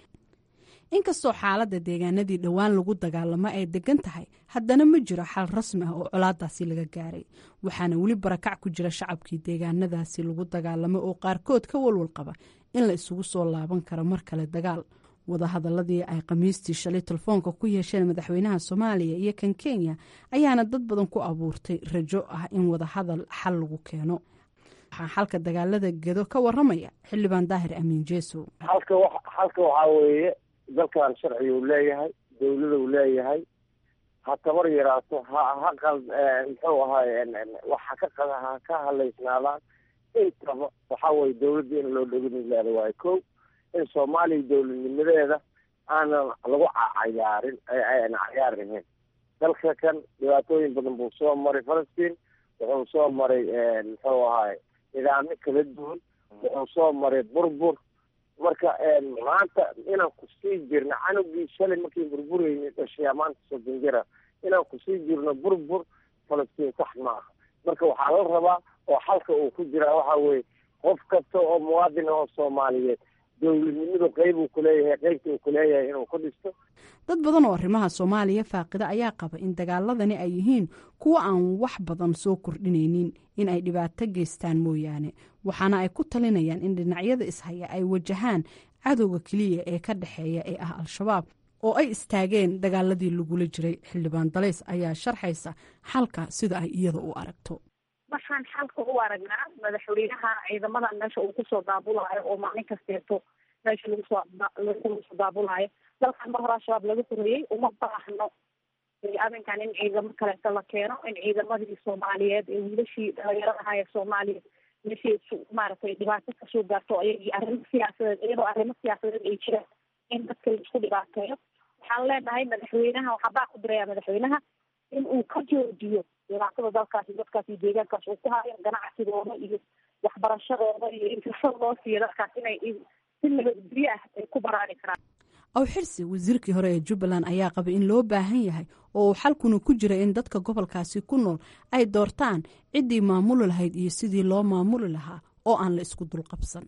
inkastoo xaaladda deegaanadii dhowaan lagu dagaalamo ay degan tahay haddana ma jiro xal rasmi ah oo colaadaasi laga gaaray waxaana weli barakac ku jira shacabkii deegaanadaasi lagu dagaalamo oo qaarkood ka walwal qaba in la isugu soo laaban karo mar kale dagaal wadahadaladii ay khamiistii shalay telefoonka ku yeesheen madaxweynaha soomaaliya iyo kan kenya ayaana dad badan ku abuurtay rajo ah in wadahadal xal lagu keeno waxaa xalka dagaalada gedo ka waramaya xildhibaan daahir amiin jeesow halka wa halka waxaa weeye dalkan sharciga uu leeyahay dawlada uu leeyahay ha tabar yaraato ha ha qal muxuu ahaay waxa ka qad ha ka halaysnaadaan intaba waxaa weye dawladda in loo dheginilaada waayo ko in soomaaliya dawladnimadeeda aanan lagu cayaarin ayna cayaarnihin dalka kan dhibaatooyin badan buu soo maray falastiin wuxuu soo maray muxuu ahaay nidaamyo kala duwan wuxuu soo maray burbur marka maanta inaan kusii jirno canugii shalay markii burburayni dhashay maanta soddon jira inaan kusii jirno burbur falastiin sax maaha marka waxaa la rabaa oo xalka uu ku jiraa waxa weye qof kasta oo muwaadin oo soomaaliyeed dowladnimadu qeyb uu kuleeyahay qeybta uu kuleeyahay inuu ku dhisto dad badan oo arrimaha soomaaliya faaqida ayaa qaba in dagaaladani ay yihiin kuwo aan wax badan soo kordhinaynin in ay dhibaato geystaan mooyaane waxaana ay ku talinayaan in dhinacyada ishaya ay wajahaan cadowga keliya ee ka dhexeeya ee ah al-shabaab oo ay istaageen dagaaladii lagula jiray xildhibaan dalays ayaa sharxaysa xalka sida ay iyada u aragto waxaan xalka u aragnaa madaxweynaha ciidamadan meesha uu kusoo daabulaayo oo maalin kasteeto meesha lagusoo lagu soo daabulaayo dalkan mar hore al-shabaab laga horeeyey uma baahno arrinkan in ciidamo kaleeto la keeno in ciidamadii soomaaliyeed ee wiilashii dhalinyarada ahaa ee soomaaliya meeshii maaragtay dhibaato kasoo gaarto ayagii arrimo siyaasadeed iyadoo arrimo siyaasadeed ay jiraan in dadka laisku dhibaateeyo waxaan leenahay madaxweynaha waxaa baa ku diraya madaxweynaha in uu ka joojiyo dhibaatada dalkaasi dadkaas iyo deegaankaas uu ku hayo ganacsigooda iyo waxbarashadooda iyo in fursad loo siiyo dadkaas inay si nabadgelyo ah ay ku baraari karaan aw xirsi wasiirkii hore ee jubbaland ayaa qabay in loo baahan yahay oo uu xalkuna ku jira in dadka gobolkaasi ku nool ay doortaan ciddii maamuli lahayd iyo sidii loo maamuli lahaa oo aan la isku dulqabsan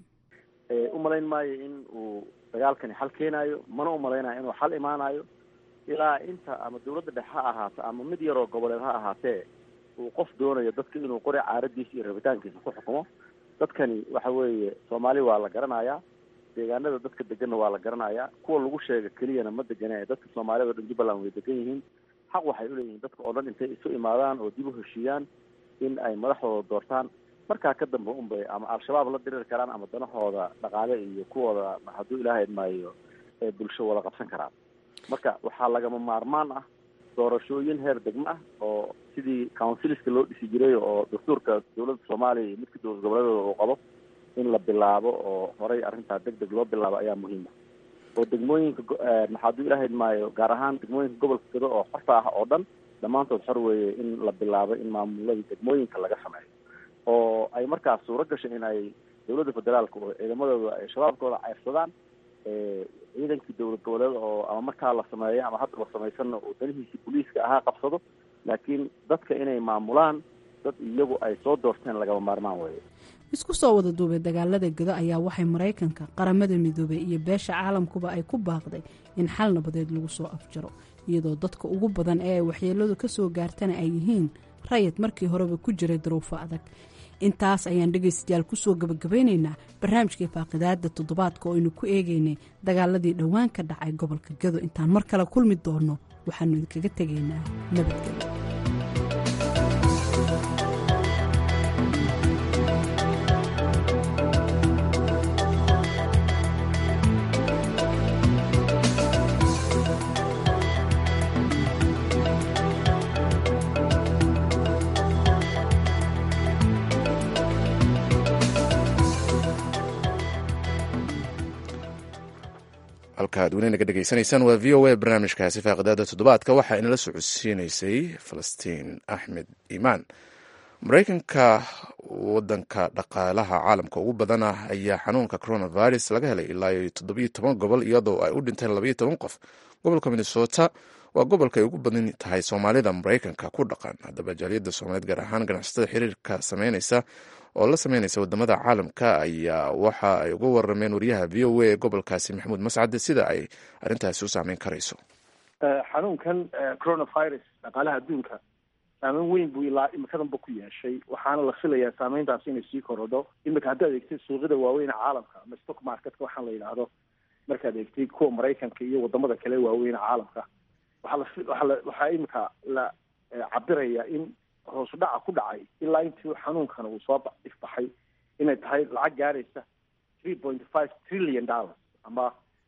u malayn maayo in uu dagaalkani xal keenaayo mana u malaynayo inuu xal imaanayo ilaa inta ama dawladda dhexe ha ahaato ama mid yaroo goboleed ha ahaatee uu qof doonayo dadka inuu qori caaradiisa iyo rabitaankiisa ku xukumo dadkani waxa weeye soomaali waa la garanayaa deegaanada dadka deganna waa la garanayaa kuwa lagu sheega keliyana ma degane dadka soomaaliyad o dhan jubbaland way degan yihiin xaq waxay uleeyihiin dadka oo dhan intay isu imaadaan oo dib u heshiiyaan in ay madaxdooda doortaan markaa ka dambe unbay ama al-shabaab la diriri karaan ama danahooda dhaqaale iyo kuwooda hadduu ilaahay idmaayo ee bulsho wada qabsan karaan marka waxaa lagama maarmaan ah doorashooyin heer degmo ah oo sidii counciliska loo dhisi jiray oo dastuurka dawladda soomaaliya iyo midka dowlad goboleedooda uu qabo in la bilaabo oo horay arrintaa deg deg loo bilaabo ayaa muhiima oo degmooyinka maxaaduu ilaahay idmaayo gaar ahaan degmooyinka gobolka gado oo xorta ah oo dhan dhammaantood xor weeye in la bilaabo in maamuladii degmooyinka laga sameeyo oo ay markaas suuro gashay in ay dawladda federaalka oo ciidamadooda ay shabaabkooda ceyrsadaan ciidankii dowlad goboleed oo ama markaa la sameeyo ama haddaba samaysanna uu danihiisii booliiska ahaa qabsado laakiin dadka inay maamulaan dad iyagu ay soo doorteen lagama maarmaan weeye isku soo wada duubay dagaalada gado ayaa waxay maraykanka qaramada midoobey iyo beesha caalamkuba ay ku baaqday in xal nabadeed lagu soo afjaro iyadoo dadka ugu badan ee ay waxyeeladu ka soo gaartana ay yihiin rayid markii horeba ku jiray daruufo adag intaas ayaan dhegaystayaal kusoo gabagabaynaynaa barnaamijkai faaqidaada toddobaadka oo aynu ku eegaynay dagaaladii dhowaan ka dhacay gobolka gado intaan mar kale kulmi doonno waxaanu idinkaga tegaynaa nabadgelyo halka ad weli naga dhegaysanaysaan waa v o a barnaamijkaasi faaqidaada toddobaadka waxaa inala socodsiinaysay falastiin axmed iimaan maraykanka wadanka dhaqaalaha caalamka ugu badan ah ayaa xanuunka coronavirus laga helay ilaa iyo toddobiyo toban gobol iyadoo ay u dhinteen labayo toban qof gobolka minnesota waa gobolka ay ugu badan tahay soomaalida maraykanka ku dhaqan haddaba jaaliyadda soomaaliyeed gaar ahaan ganacsatada xiriirka sameyneysa oo la sameyneysa wadamada caalamka ayaa waxa ay uga warameen wariyaha v o a ee gobolkaasi maxamuud mascade sida ay arrintaasi u saameyn karayso xanuunkan coronavirus dhaqaalaha adduunka saameyn weyn buu ilaa imikadanba ku yeeshay waxaana la filayaa saameyntaas inay sii korodho imika haddaad eegtid suuqyada waaweyn caalamka ama stock marketka waxaan la yidhaahdo markaad eegtid kuwa maraykanka iyo wadamada kale waaweyn caalamka waxaa la waxaa la waxaa imika la cabiraya in hoos dhaca ku dhacay ilaa intii xanuunkan uu soo ifbaxay inay tahay lacag gaaraysa three point five trillion dollars ama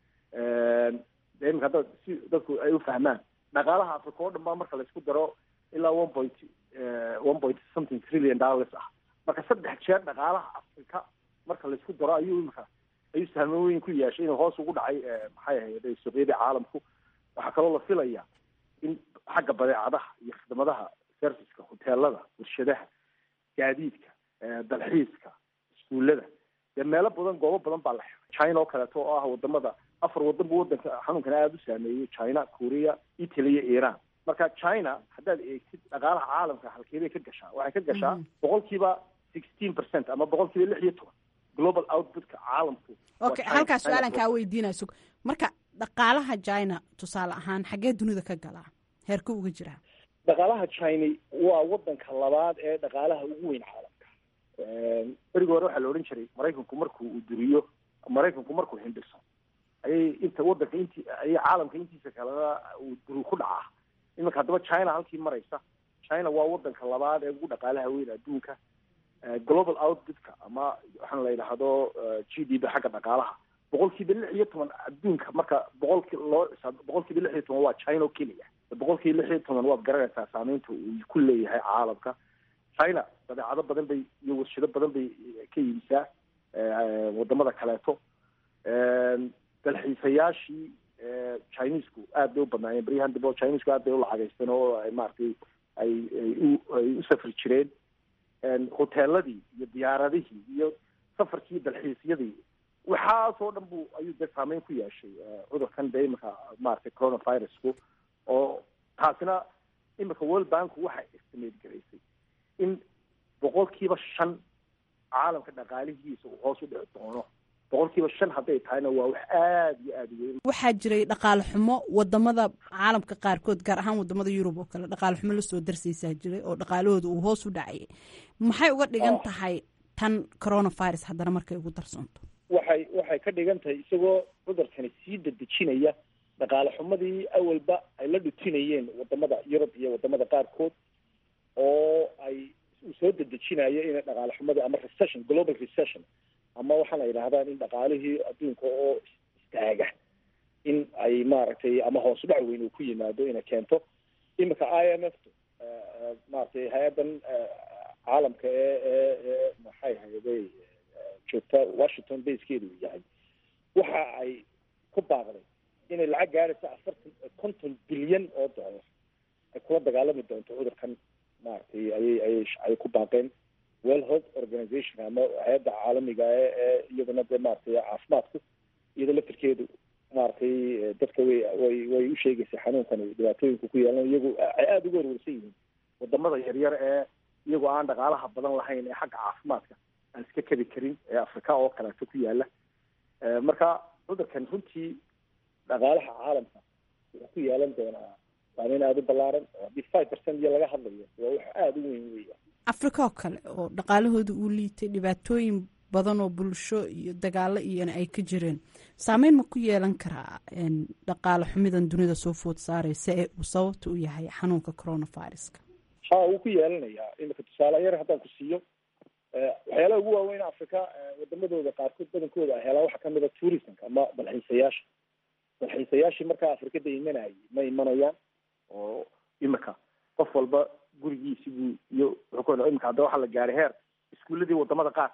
de imika hadda si dadku ay u fahmaan dhaqaalaha africa oo dhan baa marka laisku daro ilaa one point one point something trillion dollars ah marka saddex jeer dhaqaalaha africa marka laisku daro ayuu imika ayuu saameyn weyn ku yeeshay inuu hoos ugu dhacay maxay ahayd suuqyadii caalamku waxaa kaloo la filaya in xagga badeecadaha iyo khidmadaha serviceka hoteelada warshadaha gaadiidka dalxiiska iskuullada dee meelo badan goobo badan baa la xiray china oo kaleeto oo ah wadamada afar wadan buu wadanka xanuunkan aada u saameeyey china korea italy iyo iran marka china haddaad eegtid dhaqaalaha caalamka halkeebay ka gashaa waxay ka gashaa boqolkiiba sixteen percent ama boqolkiiba lix iyo toban global outputka caalamku okay halkaas su-aalan kaa weydiinaa sug marka dhaqaalaha china tusaale ahaan xaggee dunida ka galaa heerka uga jiraa dhaqaalaha china waa wadanka labaad ee dhaqaalaha ugu weyn caalamka berigi hore waxaa la odhan jiray maraykanku markuu uu duriyo maraykanku markuu hindhiso ayay inta wadanka inti ayay caalamka intiisa kalena uu duri ku dhacaa iminka haddaba china halkii maraysa china waa wadanka labaad ee ugu dhaqaalaha weyn adduunka global outputka ama waxaan la yidhaahdo g d b xagga dhaqaalaha boqolkiiba lix iyo toban adduunka marka boqolki loo boqolkiiba lix iyo toban waa china oo keliya boqolkiiba lix iyo toban waad garanaysaa saameynta uu ku leeyahay caalamka china badeecado badan bay iyo warshado badan bay ka iibisaa wadamada kaleeto dalxiisayaashii chinesku aad bay u badnaayeen baryahan dambe chinesku aad bay u lacagaysteen oo ay maaragtay ay ay u ay u safri jireen hoteeladii iyo diyaaradihii iyo safarkii dalxiisyadii waxaasoo dhan bu ayuu dee saameyn ku yeeshay cudurkan dee imika maaragtay coronavirusku oo taasina imika world banku waxay estimate garaysay in boqolkiiba shan caalamka dhaqaalihiisa uu hoos u dhici doono boqolkiiba shan hadday tahayna waa wax aada iyo aada weyn waxaa jiray dhaqaale xumo wadamada caalamka qaarkood gaar ahaan wadamada yurub oo kale dhaqaale xumo lasoo darsaysaa jiray oo dhaqaalahooda uu hoos u dhacayay maxay uga dhigan tahay tan coronavirus haddana markay ugu darsoonto waxay waxay ka dhigan tahay isagoo cudurkani sii dedejinaya dhaqaale xumadii awalba ay la dhutinayeen wadamada yurub iyo wadamada qaarkood oo ay uu soo dedejinayo inay dhaqaale xumadii ama recession global recession ama waxaan la yidhahdaan in dhaqaalihii adduunka oo istaaga in ay maaragtay ama hoos dhac weyn uu ku yimaado inay keento imika i m f maaragtay hay-addan caalamka ee ee ee maxay hayday joogta washington basekeedu uu yahay waxa ay ku baaqday inay lacag gaaraysa afartan konton bilyan oo dollar ay kula dagaalami doonto cudurkan maaragtay ayay ayay ayay ku baaqeen well health organization ama hay-adda caalamiga ee ee iyadana dee maaragtay caafimaadku iyada laftirkeedu maaragtay dadka way way way u sheegaysay xanuunkan dhibaatooyinku ku yeelan iyagu ay aada uga warwarsan yihiin wadamada yaryar ee iyagoo aan dhaqaalaha badan lahayn ee xagga caafimaadka aan iska kedi karin ee afrika oo kaleeto ku yaala marka cudurkan runtii dhaqaalaha caalamka wuxuu ku yeelan doonaa saameyn aada u ballaaran oo haddii five percent iyo laga hadlayo waa wax aada u weyn weya afrika oo kale oo dhaqaalahooda uu liitay dhibaatooyin badan oo bulsho iyo dagaalo iyona ay ka jireen saameyn ma ku yeelan karaa dhaqaale xumidan dunida soo food saareysa ee uu sababta u yahay xanuunka coronaviruska ha wuu ku yeelanayaa imika tusaale yar haddaan ku siiyo waxyaalaha ugu waaweyn africa wadamadooda qaarkood badankooda ay helaan waxaa kamid a tourismka ama dalxiisayaasha dalxiisayaashii markaa afrikada imanayay ma imanayaan oo imika qof walba gurigiisi buu iyo wuxuu imika hadda waxaa la gaaray heer iskuuladii wadamada qaar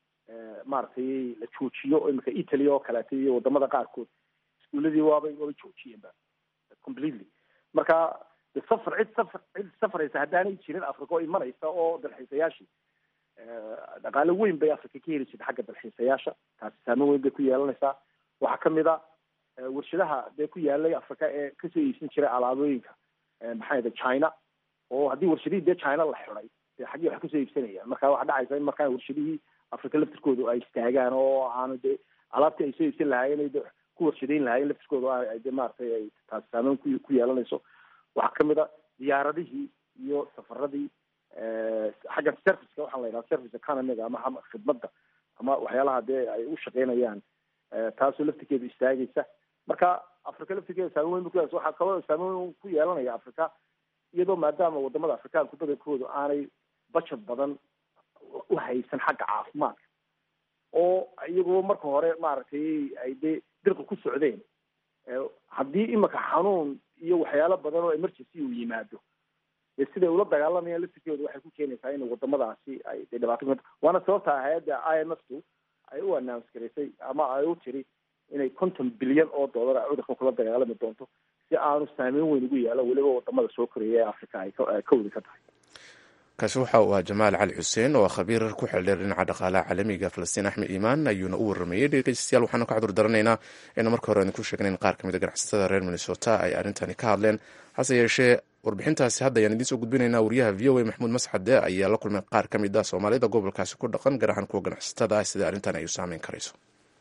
maaragtay la joojiyo imika italy oo kaleeto iyo wadamada qaarkood iskuuladii waabay waabay joojiyeenba completely marka de safar cid safar cid safaraysa haddaanay jirin africa oo imanaysa oo dalxiisayaashii dhaqaale weyn bay africa ka heli jirta xagga dalxiisayaasha taasi saameyn weyn bay ku yeelanaysaa waxaa kamid a warshadaha dee ku yaalay africa ee kasoo iibsan jiray alaabooyinka maxaa yada china oo haddii warshadihii dee china la xiday dee xaggii wax kasoo iibsanayaan marka waxaa dhacaysa in markaa warshadihii africa laftirkoodu ay istaagaan oo aanu dee alaabtii ay soo iibsan lahaayeen de ku warshadeyn lahaayeen laftirkoodu ay de maaragtay ay taasi saameyn ku ku yeelanayso waxaa kamid a diyaaradihii iyo safaradii xagga serviceka waxaa la yidhaha service economiga ama khidmadda ama waxyaalaha dee ay u shaqeynayaan taasoo laftirkeedu istaagaysa marka africa laftirkeeda saameyn weyn ku waxaa kaloo saameyn weyn ku yeelanaya africa iyadoo maadaama wadamada afrikaanku badankoodu aanay budget badan u haysan xagga caafimaadka oo iyagoo marka hore maaragtay ay dee dirqa ku socdeen haddii imika xanuun iyo waxyaalo badan oo emergency uu yimaado dee siday ula dagaalamayaan laftirkooda waxay ku keenaysaa in wadamadaasi ay dee dhibaato ku waana sababta hay-adda i m f tu ay u announce garaysay ama ay u tiri inay konton bilyan oo dollar ay cudurkan kula dagaalami doonto si aanu saameyn weyn ugu yaalo weliba wadamada soo koreeya ee africa ay ka wadi ka tahay kaasi waxa uu ahaa jamaal cali xuseen oo khabiir ku xeldheer dhinaca dhaqaalaha caalamiga falastiin axmed iimaan ayuuna u waramayey dhegeystayaal waxaanu ka cudur daranaynaa inu marka hore idinku sheegna in qaar ka mid a ganacsatada reer minnesota ay arrintani ka hadleen hase yeeshee warbixintaasi hadda ayaan idiin soo gudbinaynaa wariyaha v o a maxamuud masxade ayaa la kulmay qaar ka mid a soomaalida gobolkaasi ku dhaqan gaar ahaan kuwa ganacsatada ah sida arrintan ay u saameyn karayso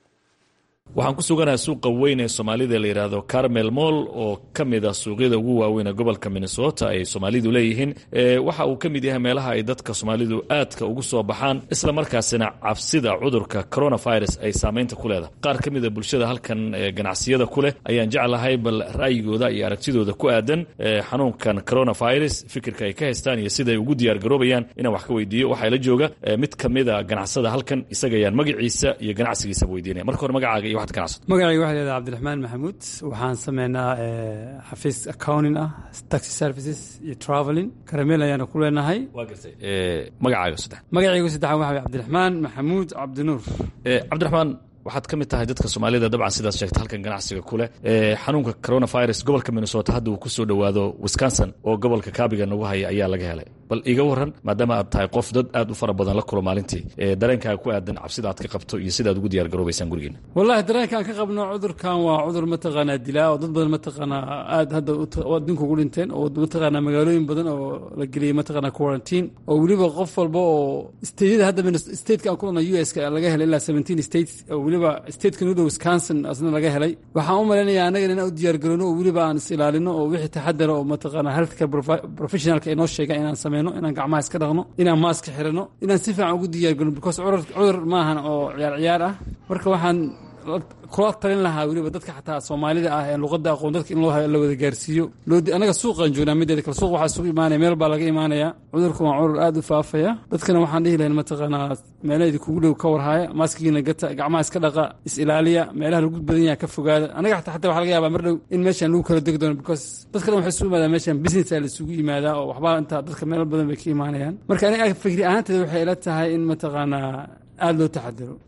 waxaan ku suganaha suuqa weyn ee soomaalida la yidhaahdo carmel moll oo ka mid ah suuqyada ugu waaweyn ee gobolka minnesota ay soomaalidu leeyihiin waxa uu ka mid yahay meelaha ay dadka soomaalidu aadka ugu soo baxaan isla markaasina cabsida cudurka coronavirus ay saameynta ku leedahay qaar ka mida bulshada halkan ganacsiyada ku leh ayaan jeclahay bal ra'yigooda iyo aragtidooda ku aadan xanuunkan coronavirus fikirka ay ka haystaan iyo siday ugu diyaar garoobayaan inaan wax ka weydiiyo waxaa la jooga mid ka mida ganacsada halkan isaga ayaan magaciisa iyo ganacsigiisaba weydiinaya marka hore magacaaga iyo magacayga waxa leedahay cabdiraxmaan maxamuud waxaan sameynaa xafiis accounting ah taxi services iyo traveling karameel ayaana ku leenahay waa gartay magacaaga saddex magacaygu saddexaan waxa cabdiraxmaan maxamuud cabdinuur cabdiraxmaan waxaad ka mid tahay dadka soomaalida dabcan sidaad sheegta halkan ganacsiga ku leh xanuunka coronavirus gobolka minnesota hadda uu ku soo dhowaado wisconsin oo gobolka kaabiga nagu haya ayaa laga helay bal iga waran maadaama aad tahay qof dad aad u fara badan la kulo maalintii dareenkaaga ku aadan cabsida aad ka qabto iyo sidaad ugu diyaar garoobaysaan gurigeena wallahi dareenka aan ka qabno cudurkan waa cudur mataqaanaa dilaa oo dad badan mataqaanaa aad hadda adduunka ugu dhinteen oo mataqaanaa magaalooyin badan oo la geliyey mataqaanaa quarantine oo weliba qof walba oo stateyada hadda stateka aan kulana u s ka laga helay ilaa seventeen states oo weliba stateka nuda wisconsin asna laga helay waxaan u malaynayaa annagan inaan u diyaar garoono oo weliba aan is ilaalino oo wixii taxadara oo mataqaanaa healthcare professionalka inoo sheegaan inaan sameyno inaan gacmaha iska dhaqno inaan maaska xirano inaan si fiican ugu diyaar garno because cudur maahan oo ciyaar ciyaar ah marka waxaan kula talin lahaa weliba dadka xataa soomaalida ah ee luqadda aqoon dadka in loo la wada gaarsiiyo anaga suuqaan joognaa mideeda kale suuq waxaa isugu imaanaya meel baa laga imaanaya cudurka waa cudur aad u faafaya dadkana waxaan dhihi lahayn mataqaanaa meelaha kugu dhow ka warhaaya maaskigiina gata gacmaha iska dhaqa is ilaaliya meelaha lagu badan yaha ka fogaada anaga xataa xataa waxaa laga yaabaa mar dhow in meeshaan lagu kala degi doono because dadka dhan waxay isugu yimaadaan meeshaan business aa la isugu yimaadaa oo waxbaa intaa dadka meelo badan bay ka imaanayaan marka aniga fikri ahaanteeda waxay ila tahay in mataqaanaa aada loo taxadaro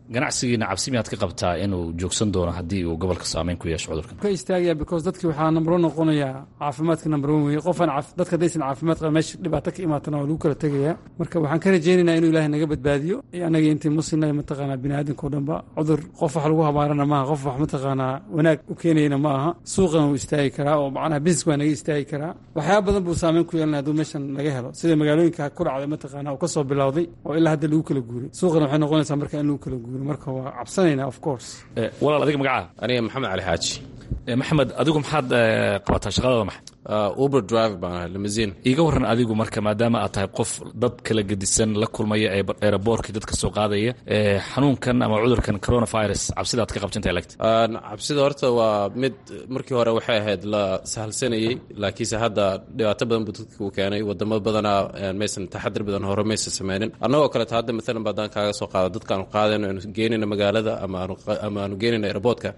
ganacsigiina cabsi miyaad ka qabtaa inuu joogsan doono haddii uu gobolka saameyn ku yeesho cudurkan ka istaagaya because dadki waxaa number one noqonayaa caafimaadka number one weye qofaan dadka haddaysan caafimaad qaba meesha dhibaato ka imaatana waa lagu kala tegaya marka waxaan ka rajaynaynaa inuu ilaahay naga badbaadiyo annaga intii muslimna mataqaanaa bini aadamka o dhanba cudur qof wax lagu habaarana maaha qof wax mataqaanaa wanaag u keenayana ma aha suuqan wuu istaagi karaa oo macnaha business waa naga istaagi karaa waxyaaba badan buu saameyn ku yeelanaya hadduu meeshan laga helo sida magaalooyinka ku dhacday mataqaanaa uu ka soo bilowday oo ilaa hadda lagu kala guuray suuqana waxay noqonaysaa marka in lagu kala guuro marka waa cabsanaynaa of course walaal adiga magacaa aniga maxamed cali xaaji maxamed adigu maxaad qabataa shaqadada maxa uber driver baan ahay limousine iiga warran adigu marka maadaama aad tahay qof dad kala gedisan la kulmaya ee aeroboortkii dadka soo qaadaya xanuunkan ama cudurkan coronavirus cabsida aad ka qabtanta lagta cabsida horta waa mid markii hore waxay ahayd la sahalsanayey laakiinse hadda dhibaato badan buu dadka u keenay wadamo badana maysan taxadir badan hore maysan sameynin annagoo kaleeto hadda maalan baadaan kaaga soo qaado dadkaanu qaadayno aanu geenayna magaalada ama aanu geenayna aeroboortka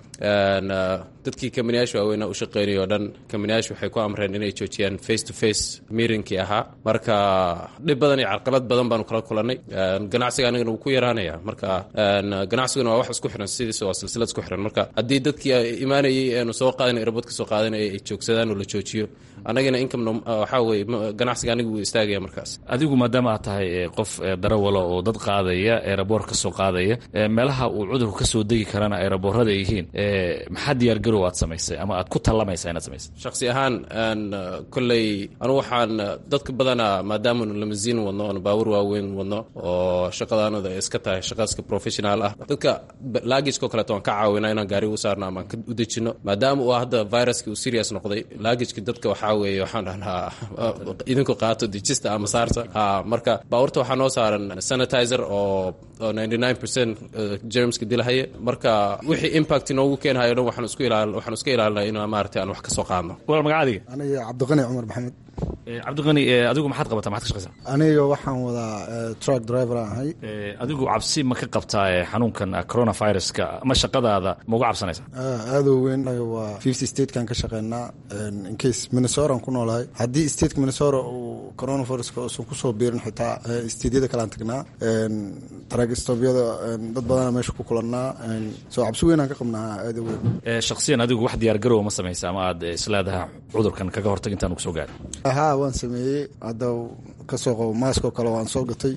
dadkii kamaniyaasha waaweyna u shaqeynaya o dhan kamaniyaasha waxay ku amreen inay joojiyaan face to face meetinkii ahaa marka dhib badan iyo carqalad badan baanu kala kulannay ganacsiga anigana wuu ku yaraanaya marka ganacsiguna waa wax isku xiran sidiisa waa silsilad isku xiran marka haddii dadkii imaanayay eenu soo qaadana aeroboortka soo qaadanaya ay joogsadaan oo la joojiyo annagana income waxaa weye ganacsiga aniga wuu istaagaya markaas adigu maadaama aad tahay qof darawala oo dad qaadaya aeroboort ka soo qaadaya meelaha uu cudurku ka soo degi karana aeroboorada ay yihiin maxaa diyaargarow aad samaysay ama aad ku tallamaysaa inaad samaysay shaksi ahaan kolley anu waxaan dadka badana maadaamaanu lamasiin wadno oonu baawur waaweyn wadno oo shaqadaanada iska tahay shaqaska professional ah dadka laagijko kaleeto waan ka caawina inaan gaari u saarno ama aan u dejino maadaama uu hadda viruska uu serious noqday laagijka dadka waxaa weeye waxaan dhahnaa idinku qaato dejista ama saarta marka baawurta waxaa noo saaran sanitizer oo ninety nine percent germska dilahaya marka wixii impact inoogu keenhayo dhan waxaan isku ilaal waxaan iska ilaalinaa in maaragtay aan wax ka soo qaadno walaal magaca adiga aniga cabdiqani cumar maxamed cabdiqani adigu maxaad qabataa maxaad ka shaqaysaa aniga waxaan wadaa truck driver aan ahay adigu cabsi ma ka qabtaa xanuunkan coronaviruska ma shaqadaada ma uga cabsanaysaa aada u weyn anaga waa fifty statekan ka shaqeynaa incase minnesota ku noolahay haddii stateka minnesota uu coronaviruska uusan kusoo biirin xitaa stateyada kalean tagnaa truck stobyada dad badana meesha ku kulannaa soo cabsi weynaan ka qabnaa aada u weyn shaksiyan adigu wax diyaargarow ma samaysa ama aad isleedaha cudurkan kaga hortag intaan ugu soo gaarin haa waan sameeyey hadda kasoo qabo maaskoo kale waan soo gatay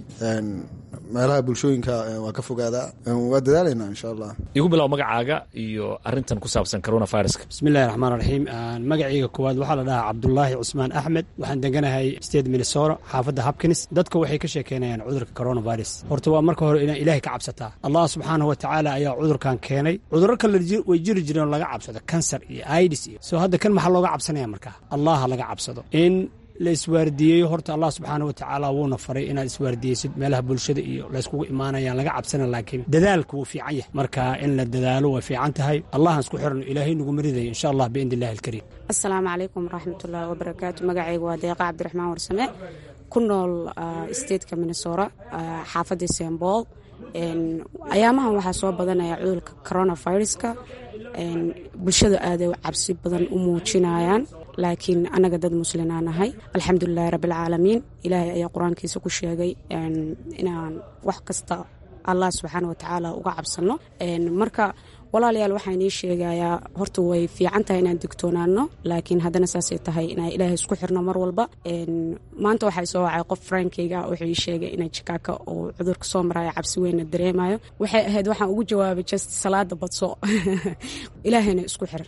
meelaha bulshooyinka waa ka fogaadaa waa dadaalaynaa insha allah igu bilow magacaaga iyo arintan ku saabsan coronaviruska bismillahi raxmaan raxiim magacayga koowaad waxaa la dhahaa cabdulaahi cusmaan axmed waxaan deganahay state minnesota xaafadda hopkins dadka waxay ka sheekeynayaan cudurka coronavirus horta waa marka hore inaa ilaahay ka cabsataa allah subxaanahu wa tacaala ayaa cudurkan keenay cudurro kale way jiri jireen oo laga cabsado kansar iyo idis iyo soo hadda kan maxaa looga cabsanaya markaa allah laga cabsado in la iswaardiyeeyo horta allah subxaana wa tacaala wuuna faray inaad iswaardiyeysid meelaha bulshada iyo layskugu imaanayaan laga cabsana laakiin dadaalku wuu fiican yahay marka in la dadaalo way fiican tahay allahan isku xirno ilaahay nagu maridayo insha allah biidni illahi alkariim assalaamu calaykum waraxmatullaahi wabarakaatu magacaygu waa deeqa cabdiraxmaan warsame ku nool stateka minnesota xaafadda st paul ayaamahan waxaa soo badanaya cudurka coronaviruska bulshada aaday cabsi badan u muujinayaan laakiin annaga dad muslinaa nahay alxamdulilahi rabbialcaalamiin ilaahay ayaa qur-aankiisa ku sheegay inaan wax kasta allah subxaana watacaala uga cabsano marka walaalayaal waxaan inii sheegayaa horta way fiican tahay inaan digtoonaano laakiin haddana saasay tahay inaan ilaahay isku xirno mar walba maanta waxaa soo wacay qof frankeyga wuxuu ii sheegay inay jikaaka uu cudurka soo maraayo cabsi weynna dareemayo waxay ahayd waxaan ugu jawaabay just salaada badso ilaahayna isku xir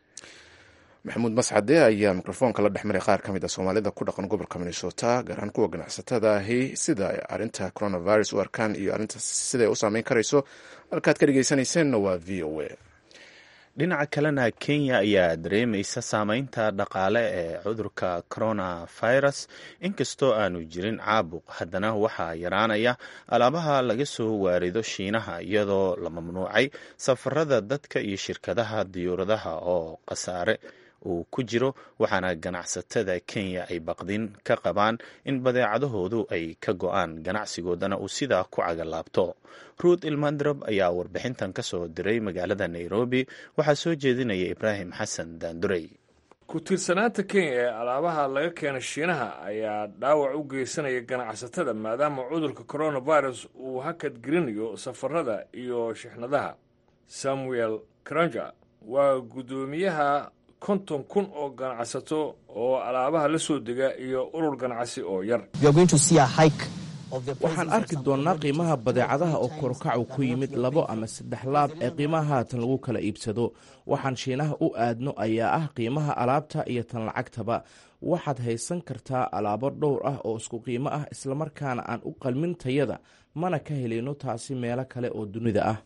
maxamuud mascade ayaa mikrofoonka la dhex maray qaar ka mid a soomaalida ku dhaqan gobolka minnesota gaar ahaan kuwa ganacsatada ahi sida ay arrinta coronavirus u arkaan iyo arrinta siday u saameyn karayso halkaad ka dhegeysanayseena waa v o a dhinaca kalena kenya ayaa dareemaysa saameynta dhaqaale ee cudurka coronavirus inkastoo aanu jirin caabuq haddana waxaa yaraanaya alaabaha laga soo waarido shiinaha iyadoo la mamnuucay safarada dadka iyo shirkadaha diyuuradaha oo khasaare uu ku jiro waxaana ganacsatada kenya ay baqdin ka qabaan in badeecadahoodu ay ka go-aan ganacsigoodana uu sidaa ku cagalaabto ruut ilmandrab ayaa warbixintan ka soo diray magaalada nairobi waxaa soo jeedinaya ibraahim xasan daandurey ku tiirsanaanta kenya ee alaabaha laga keena shiinaha ayaa dhaawac u geysanaya ganacsatada maadaama cudurka coronavirus uu hakad gelinayo safarada iyo shixnadaha samuel kranja waa guddoomiyaha konton kun oo ganacsato oo alaabaha la soo dega iyo urur ganacsi oo yar waxaan arki doonnaa qiimaha badeecadaha oo korkacu ku yimid labo ama saddex laab ee qiimaha haatan lagu kala iibsado waxaan shiinaha u aadno ayaa ah qiimaha alaabta iyo tan lacagtaba waxaad haysan kartaa alaabo dhowr ah oo isku qiimo ah islamarkaana aan u qalmin tayada mana ka helayno taasi meelo kale oo dunida ah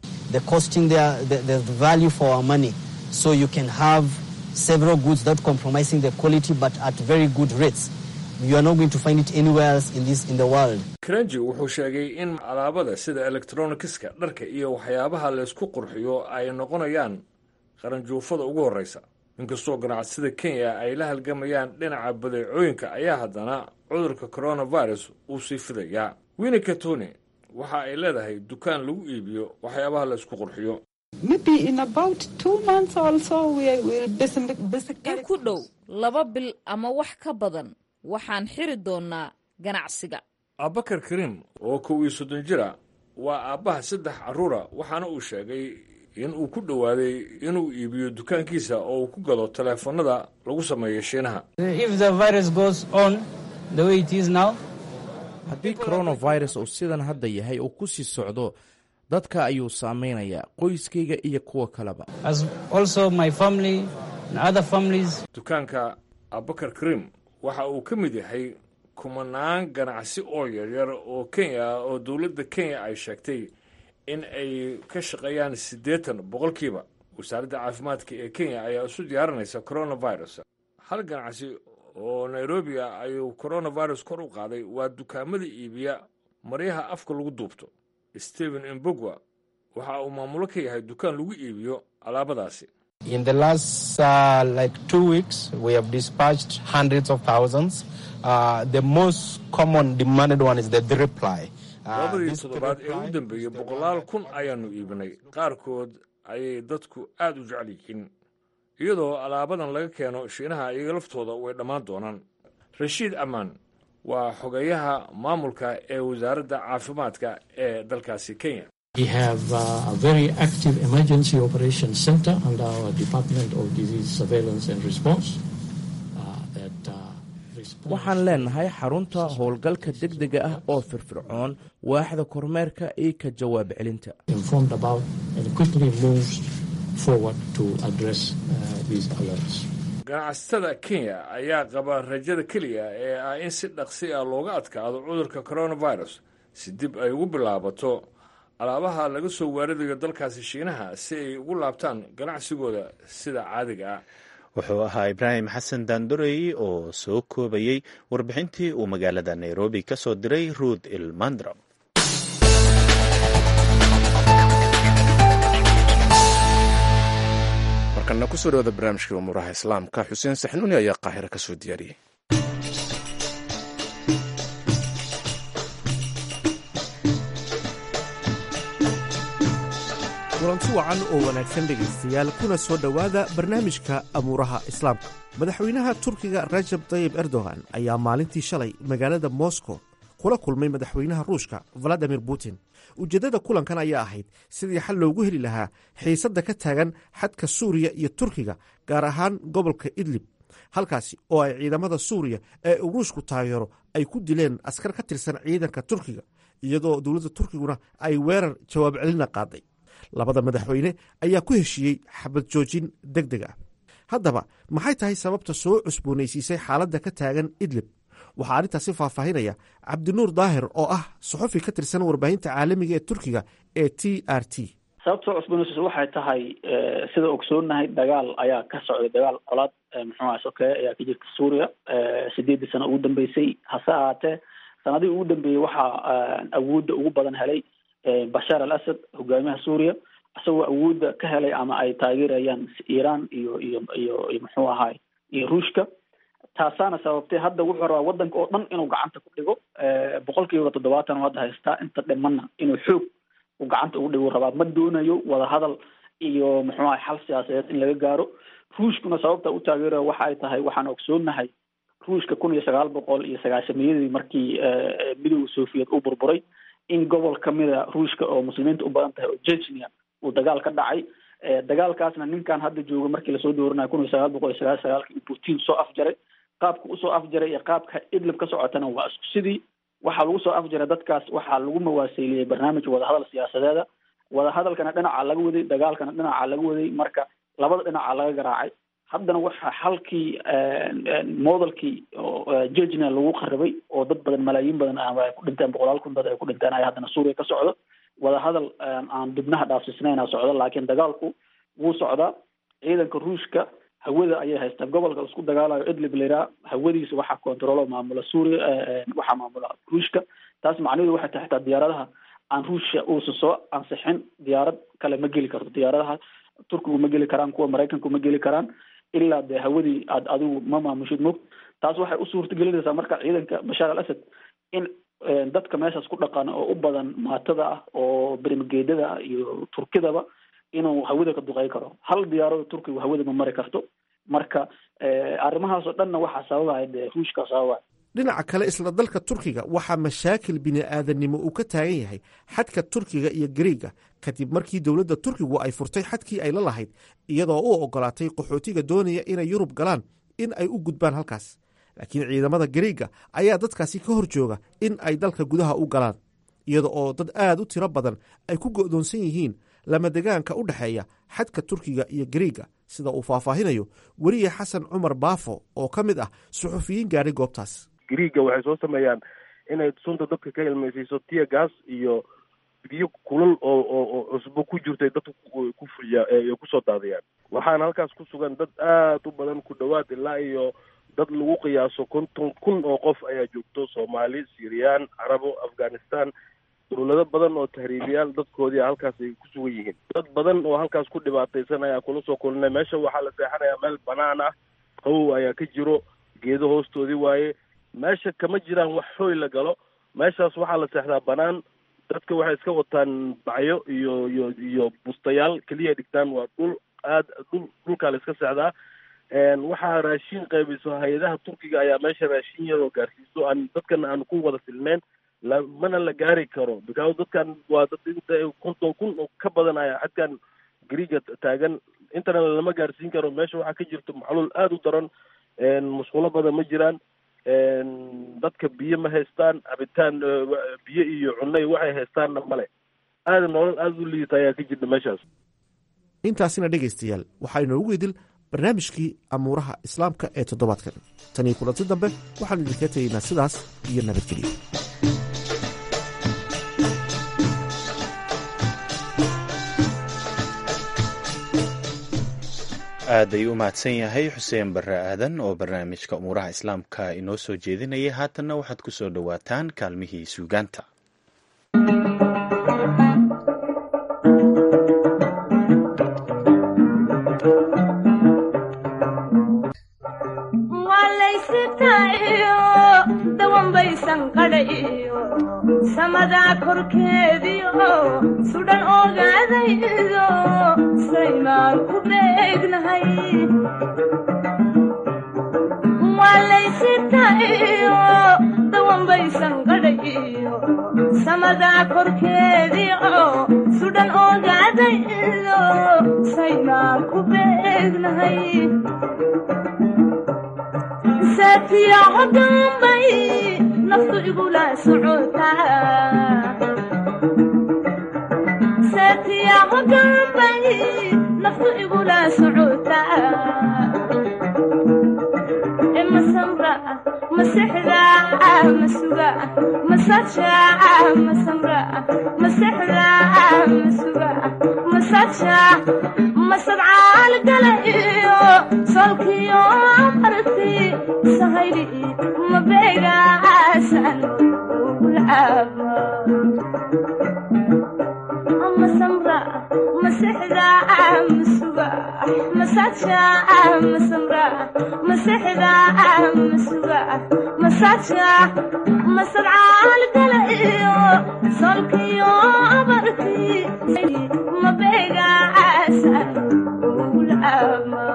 kranji wuxuu sheegay in alaabada sida elektronikiska dharka iyo waxyaabaha laysku qurxiyo ay noqonayaan qaranjuufada ugu horreysa inkastoo ganacsada kenya ay la halgamayaan dhinaca badeecooyinka ayaa haddana cudurka coronavirus uu sii fidayaa winni katoni waxa ay leedahay dukaan lagu iibiyo waxyaabaha laysku qurxiyo in ku dhow laba bil ama wax ka badan waxaan xiri doonnaa ganacsiga abubakar kariim oo kow iyo soddon jira waa aabbaha saddex carruura waxaana uu sheegay in uu ku dhowaaday inuu iibiyo dukaankiisa oo uu ku gado taleefannada lagu sameeyo shiinaha haddii coronavirus uu sidan hadda yahay uu ku sii socdo dadka ayuu saamaynayaa qoyskayga iyo kuwa kaleba dukaanka abubakar kariim waxa uu ka mid yahay kumanaan ganacsi oo yaryar oo kenya ah oo dowladda kenya ay sheegtay in ay ka shaqeeyaan siddeetan boqolkiiba wasaaradda caafimaadka ee kenya ayaa isu diyaarinaysa coronavirus hal ganacsi oo nairobi ah ayuu coronavirus kor u qaaday waa dukaamada iibiya maryaha afka lagu duubto stephen imbogwa waxa uu maamulo ka yahay dukaan lagu iibiyo alaabadaasi In the last uh, like two weeks, we have dispatched hundreds of thousands. Uh, the most common demanded one is the reply. labadii toddobaad ee u dambeeyey boqolaal kun ayaannu iibinay qaarkood ayay dadku aad u jecel yihiin iyadoo alaabadan laga keeno shiinaha iyaga laftooda way dhammaan doonaan rashiid amaan waa xogeyaha maamulka ee wasaaradda caafimaadka ee dalkaasi kenya We have uh, a very active emergency operations center under our Department of Disease Surveillance and Response. waxaan leenahay xarunta howlgalka degdega ah oo firfircoon waaxda kormeerka iyo ka jawaab celinta informed about and quickly moves forward to address uh, these alerts. ganacsatada kenya ayaa qaba rajada keliya ee ah in si dhaqsi ah looga adkaado cudurka coronavirus si dib ay ugu bilaabato alaabaha laga soo waaridayo dalkaasi shiinaha si ay ugu laabtaan ganacsigooda sida caadiga ah wuxuu ahaa ibraahim xasan daandorey oo soo koobayey warbixintii uu magaalada nairobi ka soo diray ruud ilmandro markana kusoo dhawada barnaamijkii umuuraha islaamka xuseen saxnuuni ayaa qaahiro ka soo diyaariyey kulanti wacan oo wanaagsan dhegaystayaal kuna soo dhowaada barnaamijka amuuraha islaamka madaxweynaha turkiga rajab tayib erdogan ayaa maalintii shalay magaalada moscow kula kulmay madaxweynaha ruushka valadimir putin ujeeddada kulankan ayaa ahayd sidii xal loogu heli lahaa xiisadda ka taagan xadka suuriya iyo turkiga gaar ahaan gobolka idlib halkaasi oo ay ciidamada suuriya ee uu ruushku taageero ay ku dileen askar ka tirsan ciidanka turkiga iyadoo dowladda turkiguna ay weerar jawaab celina qaaday labada madaxweyne ayaa ku heshiiyey xabad joojin deg deg ah haddaba maxay tahay sababta soo cusboonaysiisay xaaladda ka taagan idlib waxaa arrintaasi faahfaahinaya cabdinuur daahir oo ah suxufi ka tirsan warbaahinta caalamiga ee turkiga ee t r t sababta cusboonaysiis waxay tahay sida ogsoonahay dagaal ayaa ka socday dagaal colaad muxuuha sokeeye ayaa ka jirta suuriya sideedii sano ugu dambeysay hase ahaatee sanadihii ugu dambeeyey waxaa awoodda ugu badan helay bashaar al asad hogaamiyaha suuriya isagoo awoodda ka helay ama ay taageerayaan iiraan iyo iyo iyo iyo muxuu ahaay iyo ruushka taasaana sababtay hadda wuxuu rabaa waddanka oo dhan inuu gacanta ku dhigo boqol kiiba toddobaatan oo hadda haystaa inta dhimanna inuu xoog uu gacanta ugu dhigo rabaa ma doonayo wadahadal iyo muxuu ahay xal siyaasadeed in laga gaaro ruushkuna sababta u taageeraya waxa ay tahay waxaan ogsoonahay ruushka kun iyo sagaal boqol iyo sagaashamiyadii markii midowda soviet uu burburay in gobol kamida ruushka oo muslimiinta u badan tahay oo jechnia uu dagaal ka dhacay dagaalkaasna ninkan hadda jooga markii lasoo dooranayo kun iyo sagaal boqol iyo sagaal sagaalkii uu putin soo afjaray qaabka usoo afjaray iyo qaabka idlib ka socotana waa isku sidii waxaa lagu soo afjaray dadkaas waxaa lagu mawaaseeliyey barnaamij wadahadal siyaasadeeda wadahadalkana dhinaca laga waday dagaalkana dhinaca laga waday marka labada dhinaca laga garaacay haddana waxaa xalkii modelkii jejna lagu qaribay oo dad badan malaayiin badan ay ku dhinteen boqolaal kun dad ay ku dhinteen ayaa haddana suuriya ka socdo wadahadal aan dibnaha dhaafsisnayna socdo laakiin dagaalku wuu socdaa ciidanka ruushka hawada ayay haystaan gobolka isku dagaalayo idlib lairaa hawadiisa waxaa controlo maamula suuriya waxaa maamula ruushka taas macnaheedu waxay tahay xitaa diyaaradaha aan ruushya uusan soo ansixin diyaarad kale ma geli karto diyaaradaha turkigu ma geli karaan kuwa maraykanku ma geli karaan ilaa dee hawadii aad adigu ma maamushid mog taas waxay u suurtagelinaysaa marka ciidanka bashaar al asad in dadka meeshaas ku dhaqan oo u badan maatada ah oo bermageedada ah iyo turkidaba inuu hawada ka duqey karo hal diyaarado turkigu hawada ma mari karto marka arrimahaas oo dhanna waxaa sababaya dee ruushka sababaya dhinaca kale isla dalka turkiga waxaa mashaakil bini'aadannimo uu ka taagan yahay xadka turkiga iyo gariiga kadib markii dowladda turkigu ay furtay xadkii ay la lahayd iyadoo u oggolaatay qaxootiga doonaya inay yurub galaan in ay u gudbaan halkaas laakiin ciidamada gariiga ayaa dadkaasi ka hor jooga in ay dalka gudaha u galaan iyada oo dad aad u tiro badan ay ku go'doonsan yihiin lamadegaanka u dhexeeya xadka turkiga iyo gariiga sida uu faahfaahinayo weriye xasan cumar baafo oo ka mid ah suxufiyiin gaadhay goobtaas griiga waxay soo sameeyaan inay sunta dadka ka ilmaysiiso tia gas iyo biyo kulal oo oo cusbo ku jirtay dadka ku fuliya kusoo daadiyaan waxaana halkaas ku sugan dad aad u badan ku dhowaad ilaa iyo dad lagu qiyaaso konton kun oo qof ayaa joogto soomaali syriyan carabo afghanistan dowlado badan oo tahriibiyaal dadkoodii halkaas ay ku sugan yihiin dad badan oo halkaas ku dhibaataysan ayaa kula soo kulinay meesha waxaa la seexanayaa meel banaan ah qawow ayaa ka jiro geedo hoostoodii waaye meesha kama jiraan wax xooy la galo meeshaas waxaa la seexdaa banaan dadka waxay iska wataan bacyo iyo iyo iyo bustayaal keliya dhigtaan waa dhul aad dhul dhulkaa la iska seexdaa waxaa raashin qaybiso hay-adaha turkiga ayaa meesha raashin yaroo gaarsiiso aan dadkan aan ku wada filneyn la mana la gaari karo because dadkan waa dad inta konton kun oo ka badan ayaa xadkan griiga taagan intana lama gaarsiin karo meesha waxaa ka jirto macluul aada u daran musqulo badan ma jiraan dadka biyo ma haystaan cabitaan biyo iyo cunno iyo waxay haystaanna male aada nolol aada u liidata ayaa ka jirta meeshaas intaasina dhegaystayaal waxaa inoogu idil barnaamijkii amuuraha islaamka ee toddobaadkan tan iyo kulanti dambe waxaanu idinkaga tegaynaa sidaas iyo nabadgelyo aad ayuu u mahadsan yahay xuseen barre aadan oo barnaamijka umuuraha islaamka inoo soo jeedinayay haatanna waxaad ku soo dhowaataan kaalmihii suugaanta samadaa korkeediio sudhan ogaadaydo saymaan ku beegnahay waalaysitayo dawanbaysan qadhayo samadaa korkeediio sudhan ogaadaydo saymaan ku beegnahay saatiyaco dambay naftu igula socotasaatiyaco dambay naftu igula socotaa e masamra masexda masuga masaja masamra masexda masuga masaja masadcaal gala iyo solkiyo marti sahayli mabeegaasan ugulcaaba masamra masexda masuga masaja masamra masexda masuga masaja masadcaal gala iyo solkiyo marti mabeegaasan ugulama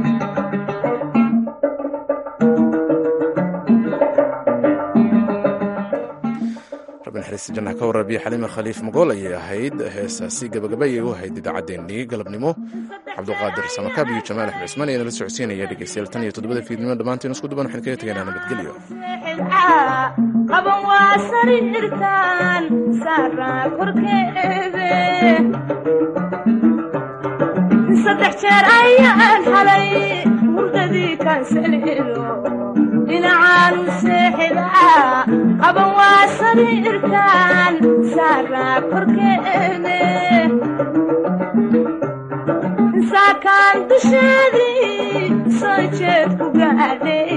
rabbi naxariista jannaha ka waraabiya xaliima khaliif magool ayay ahayd heesaasi gabagabay u ahayd idaacaddeenii galabnimo cabduqaadir samakaab iyo jamaal axmed cismaan ayaa nala socodsiinaya dhegeystayaal tan iyo toddobada fiidnimo dhammaantiin isku duban waxaan kaga tegaynaa nabadgelyo qaban waa sariirtan saaraa korkeede saddex jeer ayaan halay hurdadii kansalido dhinacaanu seexida qaban waa sariirtan saaraa korkeede saakaan dusheedii soo jeed ku gaadhay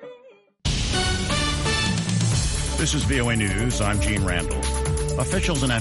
This is VOA News. I'm Gene Randall. Officials in